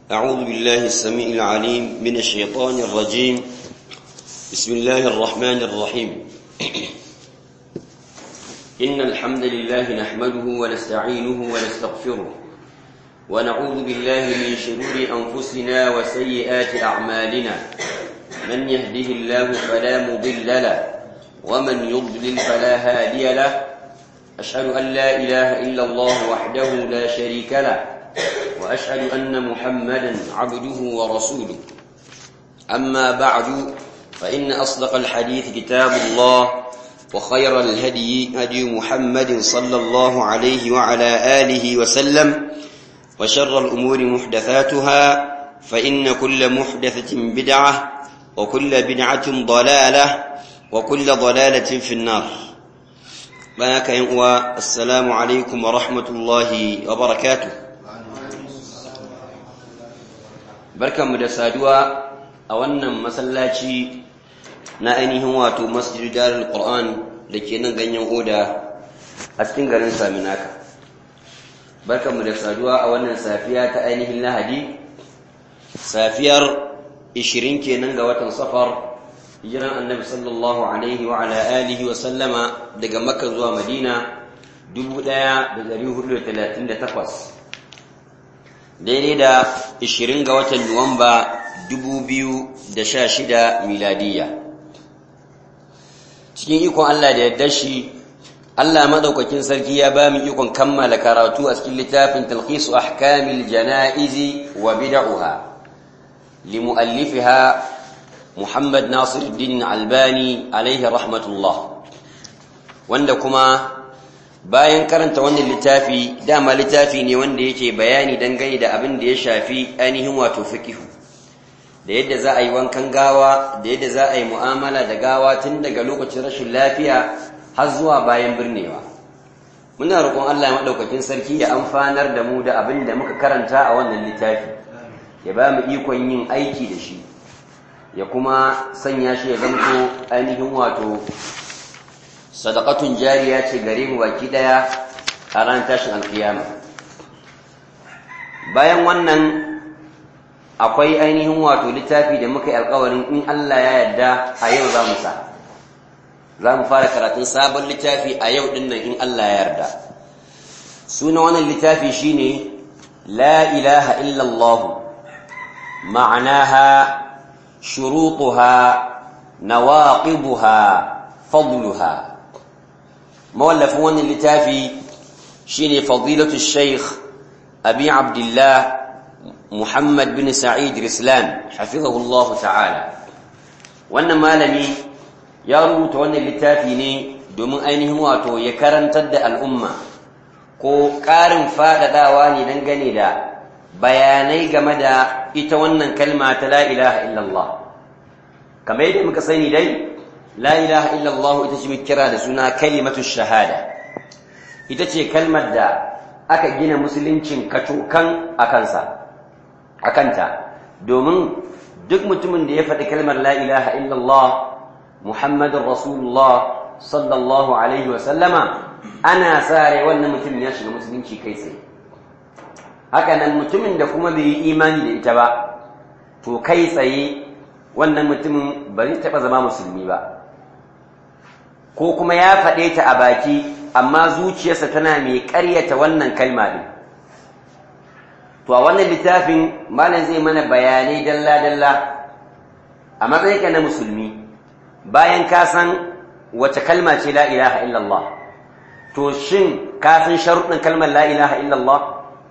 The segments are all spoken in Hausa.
أعوذ بالله السميع العليم من الشيطان الرجيم بسم الله الرحمن الرحيم إن الحمد لله نحمده ونستعينه ونستغفره ونعوذ بالله من شرور أنفسنا وسيئات أعمالنا من يهده الله فلا مضل له ومن يضلل فلا هادي له أشهد أن لا إله إلا الله وحده لا شريك له وأشهد أن محمدا عبده ورسوله أما بعد فإن أصدق الحديث كتاب الله وخير الهدي هدي محمد صلى الله عليه وعلى آله وسلم وشر الأمور محدثاتها فإن كل محدثة بدعة وكل بدعة ضلالة وكل ضلالة في النار بارك ينقوى السلام عليكم ورحمة الله وبركاته بركة مدسادوا أولا مسلاتي na ainihin wato masjid darul qur'an da ke nan ganyen oda a cikin garin saminaka barkanmu da saduwa a wannan safiya ta ainihin lahadi safiyar 20 kenan ga watan safar hijiran annabi sallallahu alaihi wa ala alihi wa sallama daga makka zuwa madina 1438 daidai da 20 ga watan nuwamba 2016 miladiyya cikin ikon Allah da yadda shi Allah madaukakin sarki ya ba mu ikon kammala karatu a cikin littafin talqisu ahkamil janaizi wa bid'uha limuallifiha Muhammad Nasiruddin Albani alaihi rahmatullah wanda kuma bayan karanta wannan littafi dama littafi ne wanda yake bayani dangane da abin da ya shafi ainihin wato fiqhu da yadda za a yi wankan gawa da yadda za a yi mu'amala da gawa tun daga lokacin rashin lafiya har zuwa bayan birnewa muna roƙon Allah ya maɗaukakin sarki ya amfanar da mu da abin da muka karanta a wannan littafi ya ba mu ikon yin aiki da shi ya kuma sanya shi ya zamto ainihin wato sadaqatun jariya ce gare mu baki daya a ran tashin alkiyama bayan wannan akwai ainihin wato littafi da muka yi alkawarin in Allah ya yarda a yau za mu sa za mu fara karatun sabon littafi a yau din nan in Allah ya yarda suna wannan littafi shine la ilaha illallah ma'anaha shurutuha nawaqibuha fadluha mawallafin wannan littafi shine fadilatu shaykh abi abdullah Muhammad bin Sa'id Rislan hafizahullahu ta'ala wannan malami ya rubuta wannan littafi ne domin ainihin wato ya karantar da al'umma ko ƙarin faɗaɗawa ne dangane da bayanai game da ita wannan kalma ta la ilaha illallah kamar yadda muka sani dai la ilaha illallah ita ce kira da suna kalimatu shahada ita ce kalmar da aka gina musuluncin kacokan a kansa a kanta domin duk mutumin da ya faɗi kalmar la ilaha illallah muhammadun rasulullah sallallahu alaihi wasallama ana sa rai wannan mutum ya shiga musulunci kai tsaye haka nan mutumin da kuma bai yi imani da ita ba to kai tsaye wannan mutumin ba zai taɓa zama musulmi ba ko kuma ya faɗe ta a baki amma zuciyarsa tana mai ƙaryata wannan kalma ɗin to a wannan littafin malam zai mana bayanai dalla-dalla a matsayinka na musulmi bayan ka san wace kalma ce la ilaha illallah to shin ka san sharuɗin kalmar la ilaha illallah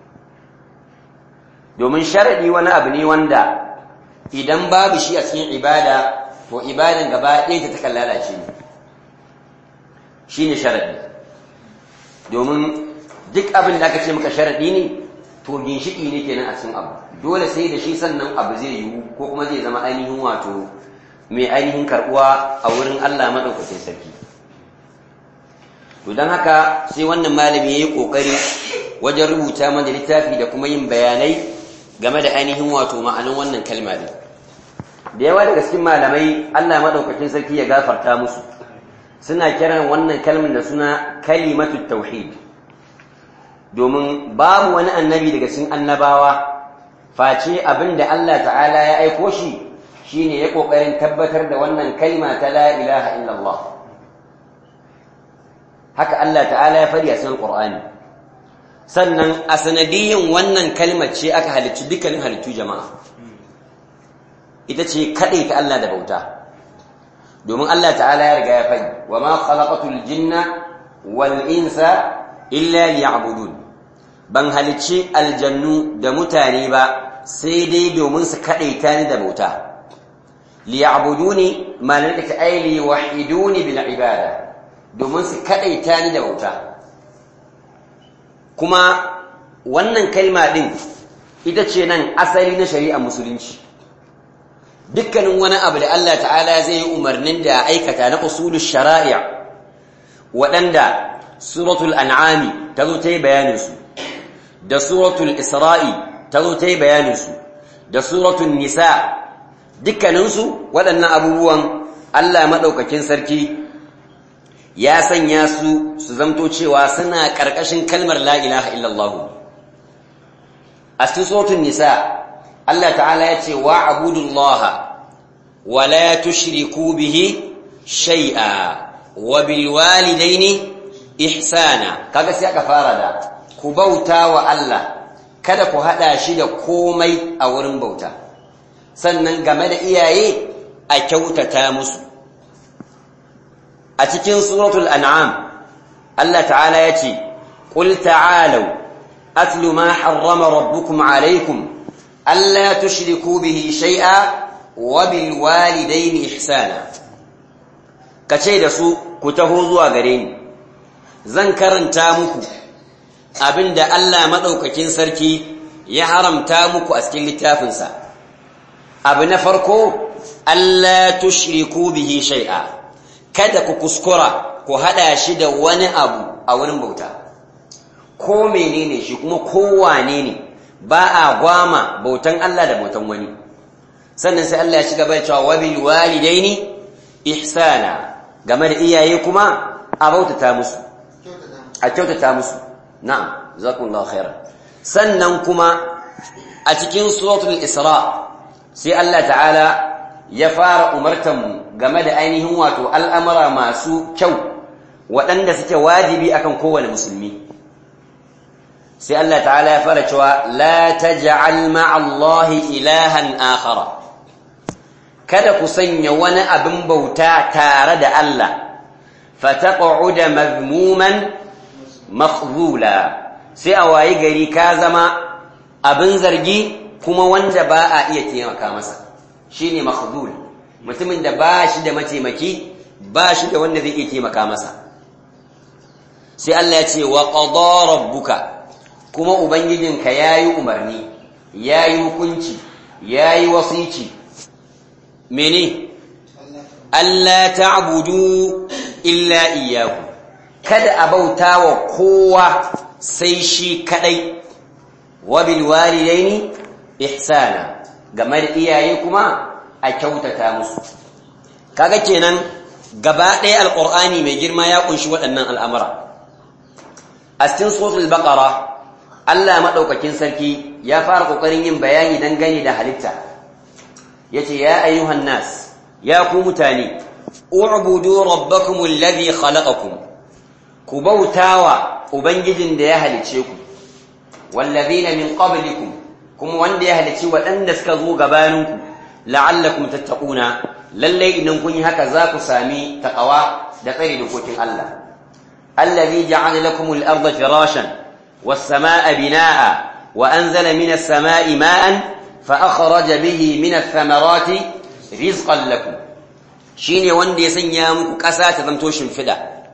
domin sharaɗi wani abu ne wanda idan babu shi a cikin ibada to ibadan gaba ɗaya ta takan lalace ne shi ne sharaɗi domin duk abin da aka ce maka sharaɗi ne to ginshiki ne kenan a cikin abu dole sai da shi sannan abu zai yiwu ko kuma zai zama ainihin wato mai ainihin karbuwa a wurin Allah madaukakin sarki to dan haka sai wannan malami yayi kokari wajen rubuta mana littafi da kuma yin bayanai game da ainihin wato ma'anin wannan kalma din da yawa daga cikin malamai Allah madaukakin sarki ya gafarta musu suna kiran wannan kalmar da suna kalimatu tauhid domin babu wani annabi daga cikin annabawa face abinda Allah ta'ala ya aiko shi shine ya kokarin tabbatar da wannan kalma ta la ilaha illallah haka Allah ta'ala ya fari a cikin Qur'ani sannan a sanadiyin wannan kalmar ce aka halicci dukkanin halittu jama'a ita ce kaɗai ta Allah da bauta domin Allah ta'ala ya riga ya fadi wa ma khalaqatul jinna wal insa illa liya'budun ban halicci aljannu da mutane ba sai dai domin su kaɗai ta ni da bauta liya'buduni ma'anar da ta aili wahiduni bil ibada domin su kaɗai ta ni da bauta kuma wannan kalma ɗin ita ce nan asali na shari'ar musulunci dukkanin wani abu da Allah ta'ala zai yi umarnin da aikata na usulul shari'a waɗanda suratul an'ami ta zo ta yi bayaninsu da suratul isra'i ta zo ta yi bayaninsu da suratul nisa dukkaninsu waɗannan abubuwan Allah maɗaukakin sarki ya sanya su su zamto cewa suna ƙarƙashin kalmar la ilaha illallah a cikin suratul nisa Allah ta'ala ya ce wa abudullaha wa la tushriku bihi shay'a wa bil walidaini ihsana kaga sai aka fara da ku bauta wa Allah kada ku hada shi da komai a wurin bauta sannan game da iyaye a kyautata musu a cikin suratul an'am Allah ta'ala ya ce qul ta'alu atlu ma harrama rabbukum alaykum alla tushriku bihi shay'a wa bil walidayni ihsana kace da su ku taho zuwa gare ni zan karanta muku abinda Allah madaukakin sarki ya haramta muku a cikin littafinsa abu na farko alla tushriku bihi shay'a kada ku kuskura ku hada shi da wani abu a wurin bauta ko menene shi kuma kowane ne ba a gwama bautan Allah da bautan wani sannan sai Allah ya shiga bai cewa wabil walidaini ihsana game da iyaye kuma a bautata musu a kyautata musu na'am jazakumullahu khairan sannan kuma a cikin suratul isra sai Allah ta'ala ya fara umartanmu game da ainihin wato al'amura masu kyau waɗanda suke wajibi akan kowane musulmi sai Allah ta'ala ya fara cewa la taj'al ma'allahi ilahan akhara kada ku sanya wani abin bauta tare da Allah fataq'uda mazmuman makhzula sai a wayi gari ka zama abin zargi kuma wanda ba a iya taimaka masa shine makhdhul mutumin da ba shi da mataimaki ba shi da wanda zai iya taimaka masa sai Allah ya ce wa qada rabbuka kuma ubangijinka yayi umarni yayi hukunci yayi wasici mene Allah ta'budu illa iyyahu kada a bauta wa kowa sai shi kadai wa bil walidaini ihsana game da iyaye kuma a kyautata musu kaga kenan gaba ɗaya alqur'ani mai girma ya kunshi waɗannan al'amura a cikin suratul baqara Allah madaukakin sarki ya fara kokarin yin bayani dangane da halitta yace ya ayyuhan nas ya ku mutane u'budu rabbakum alladhi khalaqakum ku bautawa ubangijin da ya halice ku wallazina min qablikum kuma wanda ya halici waɗanda suka zo gabaninku la'allakum tattaquna lalle idan kun yi haka za ku sami taqwa da tsare dokokin Allah allazi ja'ala lakum al-ardha firashan was-samaa'a binaa'a wa anzala minas samaa'i ma'an fa akhraja bihi minath thamarati rizqan lakum shine wanda ya sanya muku ƙasa ta zanto shimfida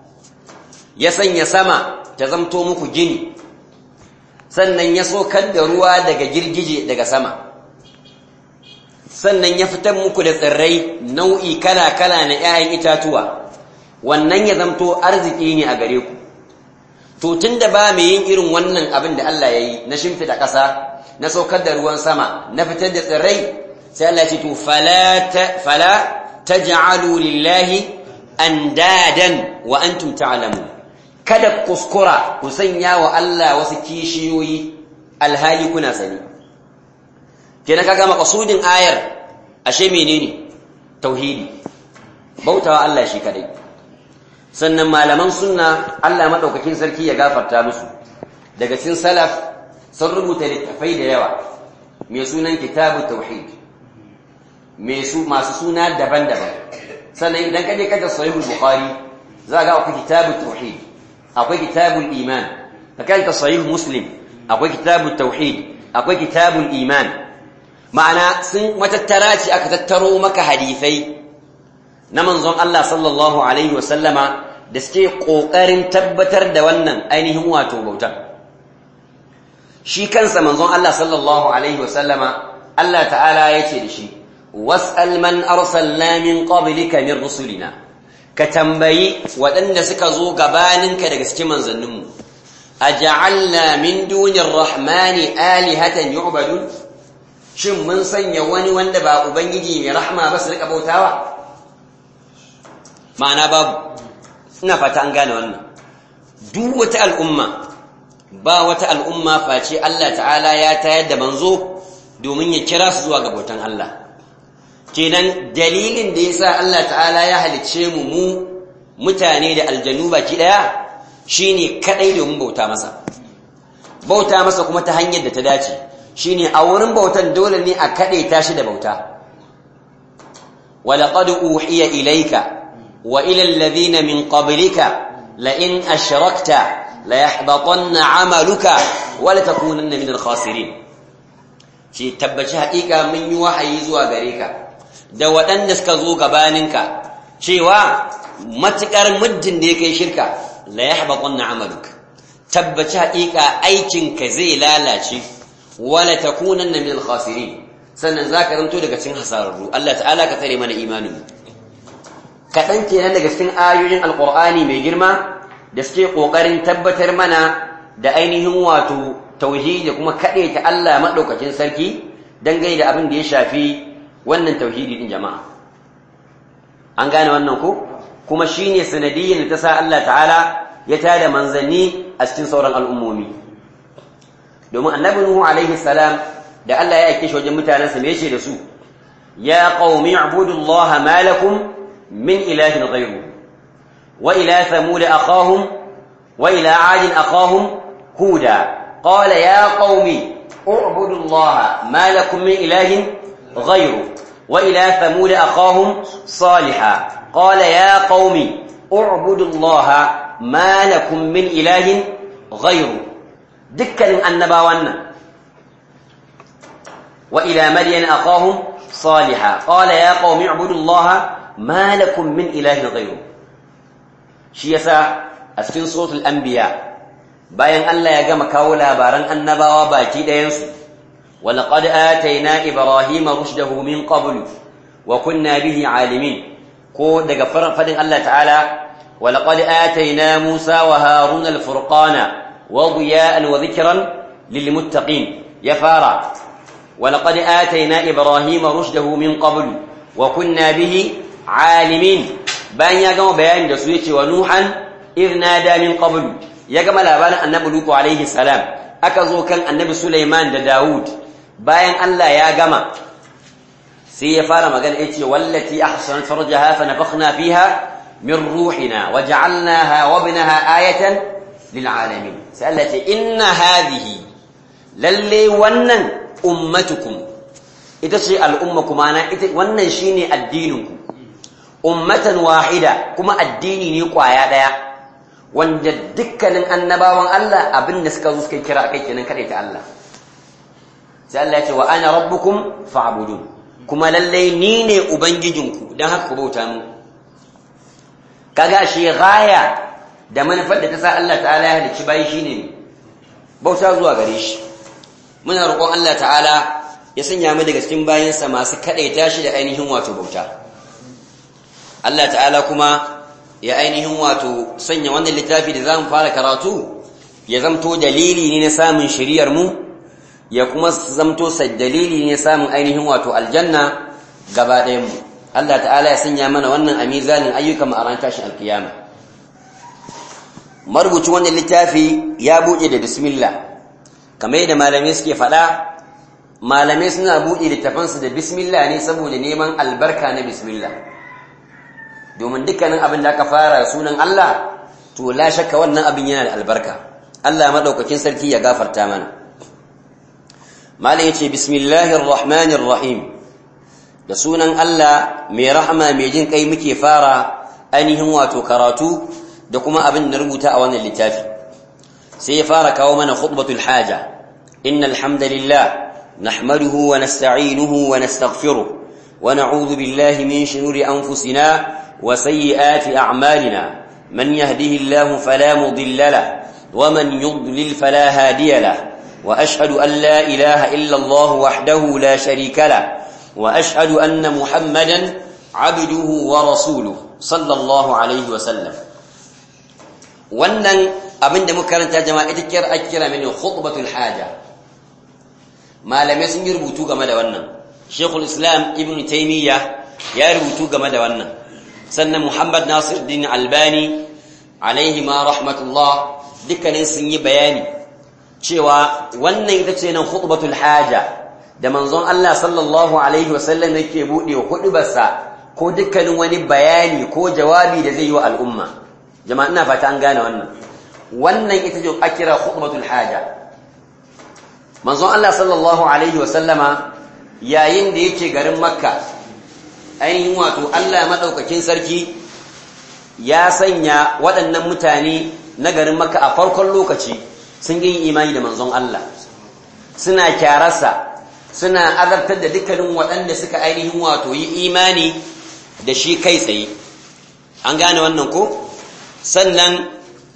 ya sanya sama ta zanto muku gini sannan ya sokar da ruwa daga girgije daga sama sannan ya fitar muku da tsirrai nau'i kala-kala na 'ya'yan itatuwa wannan ya zamto arziki ne a gare ku to tunda ba mai yin irin wannan abin da Allah ya yi na shimfida ƙasa na saukar da ruwan sama na fitar da tsirrai sai Allah ce to fala taj'alu lillahi andadan wa antum ta'lamun kada kuskura ku sanya wa Allah wasu kishiyoyi alhali kuna sani kenan kaga maqsudin ayar ashe menene tauhidi bautawa Allah shi kadai sannan malaman sunna Allah madaukakin sarki ya gafarta musu daga cikin salaf sun rubuta littafai da yawa mai sunan kitabu tauhid mai su masu suna daban-daban sannan idan ka je ka sahihul bukhari za ga akwai kitabu tauhid akwai kitabul iman ka kanta sahih muslim akwai kitabu tauhid akwai kitabul iman ma'ana sun matattara ce aka tattaro maka hadisai na manzon Allah sallallahu alaihi wasallama da suke kokarin tabbatar da wannan ainihin wato bautar shi kansa manzon Allah sallallahu alaihi wasallama Allah ta'ala yace da shi was'al man arsalna min qablika min rusulina ka tambayi waɗanda suka zo gabaninka daga cikin manzanninmu aj'alna min dunir rahmani alihatan yu'badun shin mun sanya wani wanda ba ubangiji mai rahma ba su rika bautawa ma'ana babu ina fata an gane wannan duk wata al'umma ba wata al'umma face Allah ta'ala ya tayar da manzo domin ya kira su zuwa ga bautan Allah kenan dalilin da yasa Allah ta'ala ya halicce mu mu mutane da aljanu baki daya shine kadai domin bauta masa bauta masa kuma ta hanyar da ta dace shine a wurin bautan dole ne a kade tashi da bauta walaqad uhiya ilayka wa ila alladhina min qablika la in ashrakta la yahbatanna 'amaluka wa la takunanna min al-khasirin shi tabbaci haƙiƙa mun yi wahayi zuwa gare ka da waɗanda suka zo gabaninka cewa matuƙar muddin da ya kai shirka la yahbatanna 'amaluka tabbaci haƙiƙa aikinka zai lalace wala takunanna min al-khasirin sannan zaka ranto daga cikin hasararru Allah ta'ala ka tare mana imanin kadan kenan daga cikin ayoyin alqur'ani mai girma da suke kokarin tabbatar mana da ainihin wato tauhidi kuma kade ta Allah madaukakin sarki dangane da abin da ya shafi wannan tauhidi din jama'a an gane wannan ko kuma shine sanadiyyar da ta sa Allah ta'ala ya tada manzanni a cikin sauran al'ummomi domin annabi nuhu alaihi salam da Allah ya aike shi wajen mutanensa me yace da su ya qaumi ibudullaha ma lakum min ilahin ghayru wa ila thamud akhahum wa ila ad akhahum huda qala ya qaumi ibudullaha ma lakum min ilahin ghayru wa ila thamud akhahum salihah qala ya qaumi ibudullaha ma lakum min ilahin ghayru dukkanin annabawan nan wa ila madyan aqahum salihah qala ya qaumi ibudullaha ma lakum min ilahin ghayru shi yasa a cikin suratul anbiya bayan Allah ya gama kawo labaran annabawa baki ɗayan su wa laqad atayna ibrahima rushdahu min qablu wa kunna bihi alimin ko daga fadin Allah ta'ala wa laqad atayna musa wa haruna al-furqana وضياء وذكرا للمتقين يفارا ولقد آتينا إبراهيم رشده من قبل وكنا به عالمين بان يقوم بيان دسويتي ونوحا إذ نادى من قبل يقوم لابان النبي لوط عليه السلام أكذو كان النبي سليمان دا داود بيان الله يا قما سي فارا مقال إيتي والتي أحسنت فرجها فنفخنا فيها من روحنا وجعلناها وابنها آية للعالمين سألت إن هذه للي ونن أمتكم إتشي الأمة كمانا ونن شيني الدينكم أمة واحدة كما الدين نيقوا يا ديا wanda dukkanin annabawan Allah abin da suka zo suka kira kai kenan kada ta Allah sai Allah ya ce wa ana rabbukum fa'budun kuma lalle ni ne ubangijinku dan haka ku bauta mu kaga shi gaya da manufar da ta sa Allah ta'ala ya halicci bayi shine bauta zuwa gare shi muna roƙon Allah ta'ala ya sanya mu daga cikin bayinsa masu kadaita shi da ainihin wato bauta Allah ta'ala kuma ya ainihin wato sanya wannan littafi da zamu fara karatu ya zamto dalili ne na samun shiriyar mu ya kuma zamto dalili ne na samun ainihin wato aljanna gaba ɗayan mu Allah ta'ala ya sanya mana wannan a mizanin ayyukan mu a ran tashin alkiyama marubucin wannan littafi ya buɗe da bismillah kamar yadda malamai suke faɗa malamai suna buɗe littafansu da bismillah ne saboda neman albarka na bismillah domin dukkanin abin da aka fara sunan Allah to la shakka wannan abin yana da albarka Allah madaukakin sarki ya gafarta mana malam yace bismillahir rahmanir rahim da sunan Allah mai rahama mai jin kai muke fara ainihin wato karatu da kuma abin da rubuta a wannan littafi sai ya fara kawo mana khutbatul haja innal hamdalillah nahmaduhu wa nasta'inuhu wa nastaghfiruh wa na'udhu billahi min shururi anfusina wa sayyiati a'malina man yahdihillahu fala mudilla lahu wa man yudlil fala hadiya lahu wa ashhadu an la ilaha illa Allah wahdahu la sharika lahu وأشهد أن محمدا عبده ورسوله صلى الله عليه وسلم wannan abin da muka karanta jama'a ita kira a kira mini khutbatul haja malamai sun yi rubutu game da wannan shekul islam ibn taimiyya ya rubutu game da wannan sannan muhammad nasir din albani alaihi ma rahmatullah dukkanin sun yi bayani cewa wannan ita ce nan khutbatul haja da manzon Allah sallallahu alaihi wasallam yake bude hudubarsa ko dukkanin wani bayani ko jawabi da zai yi wa al'umma jama'a ina fata an gane wannan wannan ita ce akira khutbatul haja manzon Allah sallallahu alaihi wasallama yayin da yake garin makka ainihin wato Allah madaukakin sarki ya sanya waɗannan mutane na garin makka a farkon lokaci sun yi imani da manzon Allah suna kyararsa suna azabtar da dukkanin waɗanda suka ainihin wato yi imani da shi kai tsaye an gane wannan ko sannan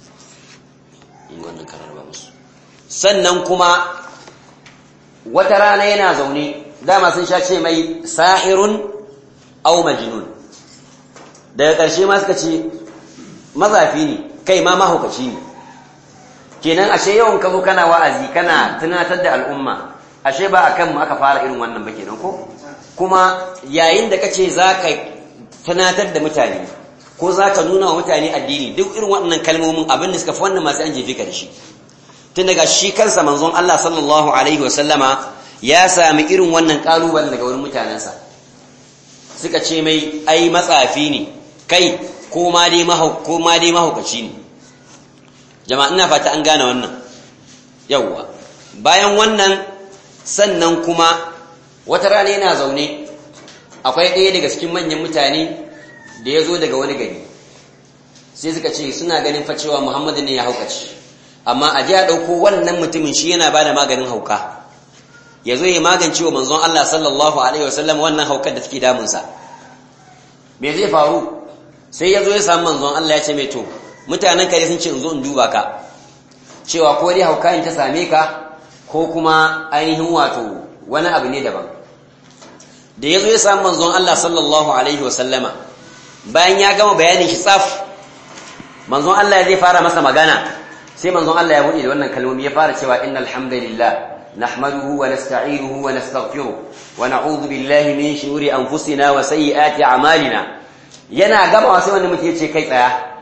sannan kuma wata rana yana zaune dama sun sha ce mai sahirun au majnun daga ƙarshe ma suka ce mazafi ne kai ma mahaukaci ne kenan ashe yawan ka zo kana wa'azi kana tunatar da al'umma ashe ba a kanmu aka fara irin wannan ba kenan ko kuma yayin da kace za ka tunatar da mutane ko za ka nuna wa mutane addini duk irin waɗannan kalmomin abin da suka fi wannan masu an jefe ka da shi tun daga shi kansa manzon Allah sallallahu alaihi wasallama ya sami irin wannan ƙalubale daga wurin mutanensa suka ce mai ai matsafi ne kai ko ma dai mahaukaci ne jama'a ina fata an gane wannan yawwa bayan wannan sannan kuma wata rana yana zaune akwai ɗaya daga cikin manyan mutane da ya zo daga wani gari sai suka ce suna ganin facewa muhammadu ne ya haukaci amma a ji a ɗauko wannan mutumin shi yana ba da maganin hauka ya zo ya magance wa manzon Allah sallallahu alaihi wasallam wannan haukar da take damunsa me zai faru sai ya zo ya samu manzon Allah ya ce mai to mutanen kare sun ce in zo in duba ka cewa ko dai hauka in ta same ka ko kuma ainihin wato wani abu ne daban da ya zo ya samu manzon Allah sallallahu alaihi wasallama bayan ya gama bayanin shi tsaf manzon Allah zai fara masa magana sai manzon Allah ya buɗe da wannan kalmomi ya fara cewa innal hamdalillah nahmaduhu wa nasta'inuhu wa nastaghfiruh wa na'udhu billahi min shururi anfusina wa sayyiati a'malina yana gaba sai wanda muke ce kai tsaya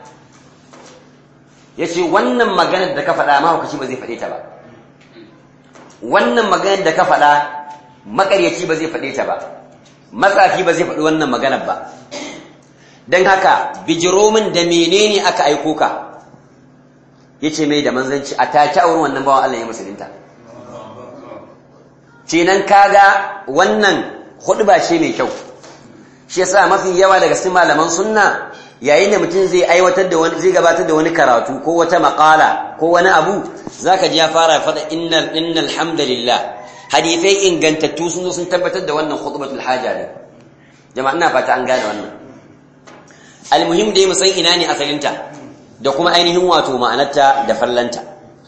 yace wannan maganar da ka faɗa ma hukaci ba zai faɗe ta ba wannan maganar da ka faɗa makaryaci ba zai faɗe ta ba matsafi ba zai faɗi wannan maganar ba don haka bijiro min da menene aka aiko ka yace mai da manzanci a take a wurin wannan bawan Allah ya musulunta kenan kaga wannan hudba ce mai kyau shi yasa mafi yawa daga cikin malaman sunna yayin da mutum zai aiwatar da wani zai gabatar da wani karatu ko wata maqala ko wani abu zaka ji ya fara fada innal innal hamdalillah hadithai ingantattu sun zo sun tabbatar da wannan khutbatul haja ne jama'a ina fata an gane wannan almuhim dai mu san ina ne asalinta da kuma ainihin wato ma'anarta da fallanta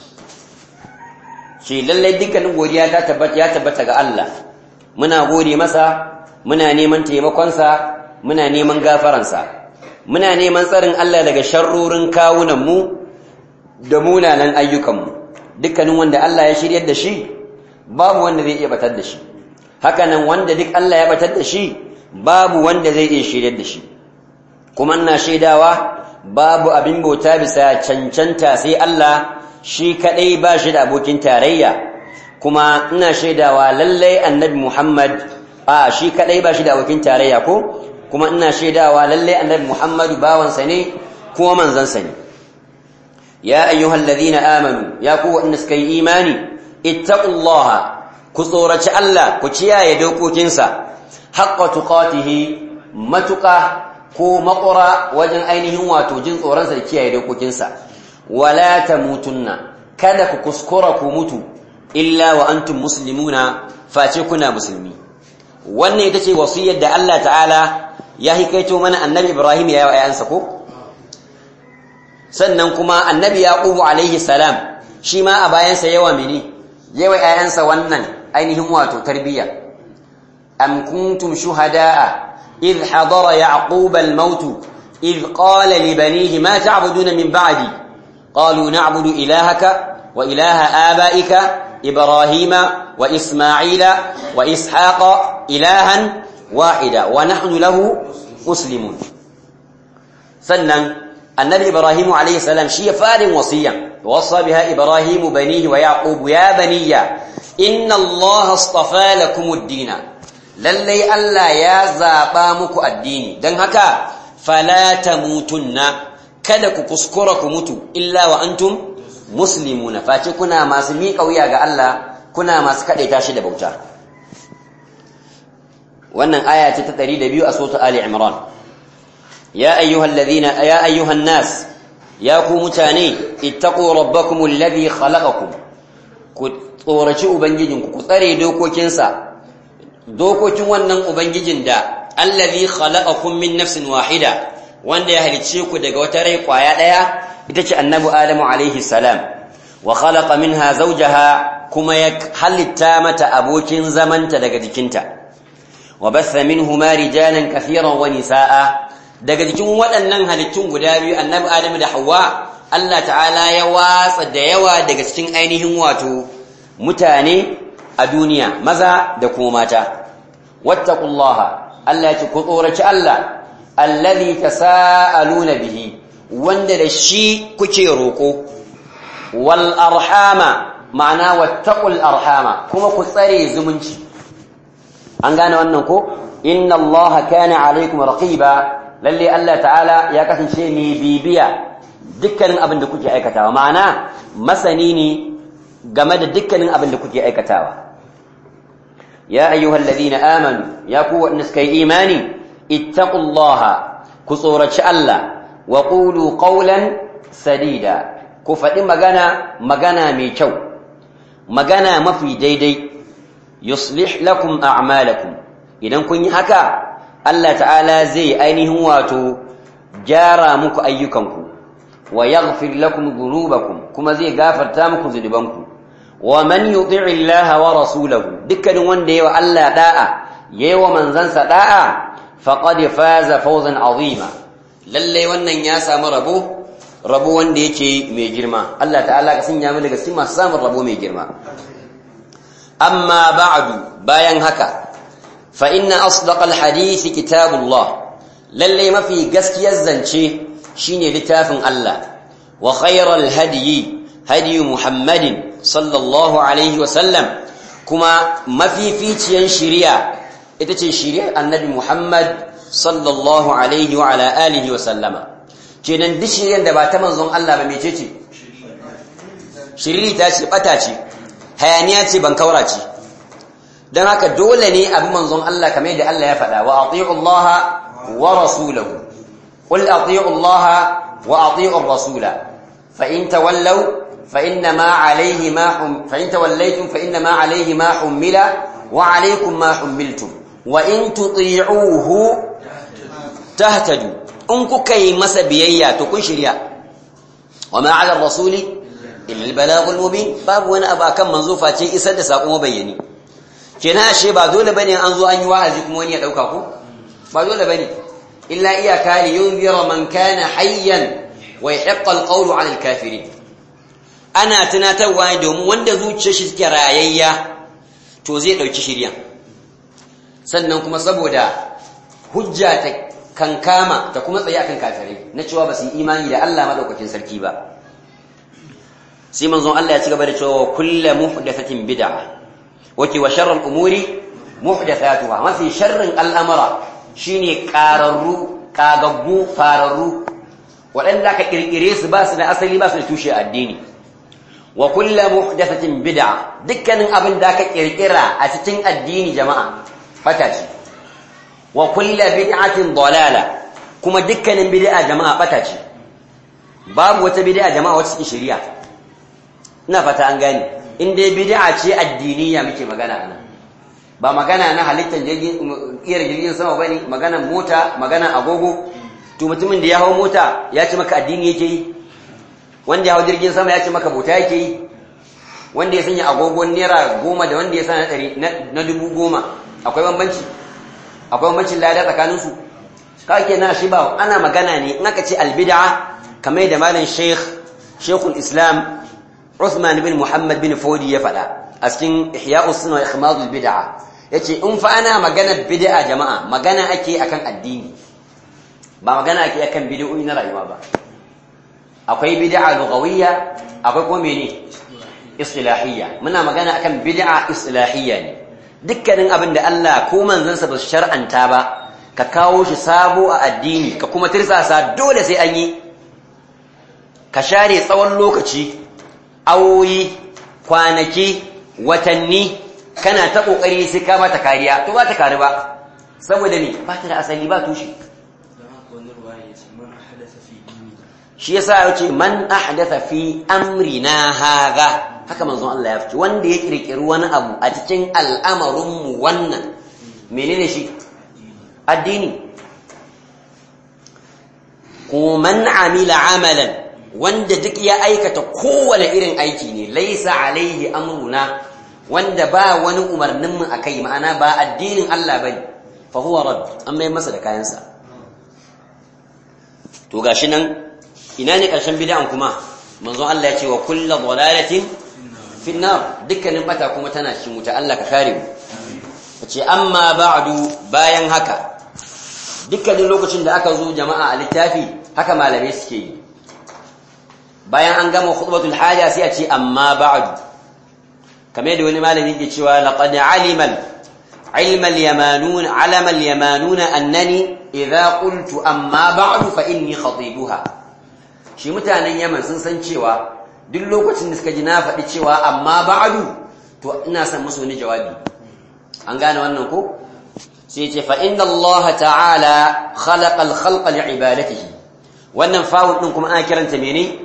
shi lallai dukkanin godiya ta tabbata ya tabbata ga Allah muna gode masa muna neman taimakonsa muna neman gafaransa muna neman tsarin Allah daga sharrorin kawunanmu da munanan ayyukanmu dukkanin wanda Allah ya shiryar da shi babu wanda zai iya batar da shi hakanan wanda duk Allah ya batar da shi babu wanda zai iya shiryar da shi kuma ina shaidawa babu abin bauta bisa cancanta sai Allah shi kadai ba shi da abokin tarayya kuma ina shaidawa lallai annabi Muhammad a shi kadai ba shi da abokin tarayya ko kuma ina shaidawa lallai annabi Muhammadu bawansa ne kuma manzansa ne ya ayyuhal ladhina amanu ya ku wanda suka yi imani ittaqullaha ku tsoraci Allah ku kiyaye dokokinsa haqqa tuqatihi matuqa ko makura wajen ainihin wato jin tsoronsa da kiyaye dokokinsa wala tamutunna kada ku kuskura ku mutu illa wa antum muslimuna face kuna musulmi wannan ita ce wasiyar da Allah ta'ala ya hikaito mana annabi Ibrahim ya yi wa ayansa ko sannan kuma annabi Yaqubu alaihi salam shi ma a bayansa yawa mini yawa ayansa wannan ainihin wato tarbiyya am kuntum shuhada'a إذ حضر يعقوب الموت إذ قال لبنيه ما تعبدون من بعدي قالوا نعبد إلهك وإله آبائك إبراهيم وإسماعيل وإسحاق إلها واحدا ونحن له مسلمون سنن النبي إبراهيم عليه السلام شيء فار وصيا وصى بها إبراهيم بنيه ويعقوب يا بني إن الله اصطفى لكم الدين lallai Allah ya zaɓa muku addini don haka fala tamutunna kada ku kuskura ku mutu illa wa antum muslimuna face kuna masu miƙa wuya ga Allah kuna masu kaɗaita shi da bauta wannan aya ce ta 102 a sura Ali Imran ya ayyuhal ladhina ya ayyuhan nas ya ku mutane ittaqu rabbakum alladhi khalaqakum ku tsoraci ubangijinku ku tsare dokokinsa dokokin wannan ubangijin da allazi khalaqakum min nafsin wahida wanda ya halicce ku daga wata rai kwaya daya ita ce annabi adamu alaihi salam wa khalaqa minha zawjaha kuma ya halitta mata abokin zamanta daga jikinta wa batha minhuma rijalan kathiran wa nisaa daga jikin waɗannan halittun guda biyu annabi adamu da Hauwa, Allah ta'ala ya watsa da yawa daga cikin ainihin wato mutane a duniya maza da kuma mata wattaqullaha Allah ya ce ku tsoraci Allah allazi tasaaluna bihi wanda da shi kuke roko wal arhama ma'ana wattaqul arhama kuma ku tsare zumunci an gane wannan ko inna Allah kana alaikum raqiba lalle Allah ta'ala ya kasance mai bibiya dukkanin abin da kuke aikatawa ma'ana masani ne game da dukkanin abin da kuke aikatawa يا أيها الذين آمنوا يا قوة نسكي إيماني اتقوا الله كصورة الله وقولوا قولا سديدا كفت مغانا مغانا ميكو مغانا مفي ديدي يصلح لكم أعمالكم إذن كن هكا الله تعالى زي أينه واتو جارا مك أيكمكم ويغفر لكم ذنوبكم كما زي غافر تامكم ذنوبكم ومن يطع الله ورسوله دكن wanda yawa Allah da'a yawa manzansa da'a faqad faza fawzan azima lalle wannan ya samu rabo rabo wanda yake mai girma Allah ta'ala ka sanya mu daga cikin masu samun rabo mai girma amma ba'du bayan haka fa inna asdaqal hadisi kitabullah lalle mafi gaskiyar zance shine littafin Allah wa khayral hadyi hadi muhammadin sallallahu alaihi wasallam kuma mafificiyan shiriya ita ce shiriyar annabi Muhammad sallallahu alaihi wa ala alihi wa sallama kenan duk shiriyar da ba ta manzon Allah ba mece ce shiriri ta ce bata ce hayaniya ce ban kaura ce don haka dole ne abin manzon Allah kamar yadda Allah ya faɗa wa ati'u Allah wa rasulahu qul ati'u Allah wa ati'u ar-rasula fa in tawallaw فإنما عليه ما حم فإن توليتم فإنما عليه ما حمل وعليكم ما حملتم وإن تطيعوه تهتدوا إن كي مس بيايا تكون شريعة وما على الرسول إلا البلاغ المبين باب وانا أبا كم منظوفة شيء إسد ساقو مبيني كنا شيء بعد دولة بني أنزو أن يواعزكم وأن يدعوكاكم بعد دولة بني إلا إياك لينذر من كان حيا ويحق القول على الكافرين ana tunatarwa ne domin wanda zuciyar shi suke rayayya to zai dauki shirya sannan kuma saboda hujja ta kankama ta kuma tsaye akan kafirai na cewa ba su yi imani da Allah madaukakin sarki ba sai manzon Allah ya ci gaba da cewa kullu muhdathatin bid'a wake wa sharral umuri muhdathatuha mafi sharrin al'amara shine qararru kagaggu fararru waɗanda ka kirkire su ba su da asali ba su da tushe addini wa kullu muhdathatin bid'a dukkanin abin da ka kirkira a cikin addini jama'a fata ce wa kullu bid'atin dalala kuma dukkanin bid'a jama'a fata ce babu wata bid'a jama'a wacce take shari'a ina fata an gane in dai bid'a ce addiniya muke magana nan ba magana na halittar jirgin kiyar jirgin sama bane magana mota magana agogo to mutumin da ya hawo mota ya ce maka addini yake yi wanda ya hawo jirgin sama ya ce maka bauta yake yi wanda ya sanya agogon naira goma da wanda ya sa na dubu goma akwai bambanci akwai bambancin lada tsakaninsu ka ke na shi ba ana magana ne in aka ce albid'a kamar da malam sheikh sheikhul islam Uthman bin Muhammad bin Fodi ya faɗa a cikin Ihya'us Sunna wa Ikhmadul Bid'a yace in fa ana magana bid'a jama'a magana ake akan addini ba magana ake akan bid'o'i na rayuwa ba akwai bid'a lughawiyya akwai kuma mene istilahiyya muna magana akan bid'a istilahiyya ne dukkanin abin da Allah ko manzansa ba su shar'anta ba ka kawo shi sabo a addini ka kuma tirsasa dole sai an yi ka share tsawon lokaci awoyi kwanaki watanni kana ta kokari sai ka mata kariya to ba ta kari ba saboda ne ba ta da asali ba tushe shi yasa ya ce man ahdatha fi amrina hadha haka manzon Allah ya fice wanda ya kirkiri wani abu a cikin al'amarin mu wannan menene shi addini ko man amila amalan wanda duk ya aikata kowane irin aiki ne laisa alaihi amruna wanda ba wani umarnin mu akai ma'ana ba addinin Allah bane fa huwa rad an mai masa da kayansa to gashi nan ina ne karshen bid'an kuma manzon Allah ya ce wa kullu dhalalatin fi nar dukkanin bata kuma tana cikin wuta Allah ka kare mu ce amma ba'du bayan haka dukkanin lokacin da aka zo jama'a a littafi haka malamai suke yi bayan an gama khutbatul haja sai a ce amma ba'du kamar da wani malami ke cewa laqad alima ilma al-yamanun alama al-yamanun annani idza qultu amma ba'du fa inni khatibuha shi mutanen yaman sun san cewa duk lokacin da suka ji na faɗi cewa amma ba'du to ina son musu wani jawabi an gane wannan ko sai ce fa inna Allah ta'ala khalaqa al-khalqa li'ibadatihi wannan fa'ul din kuma ana kiranta mene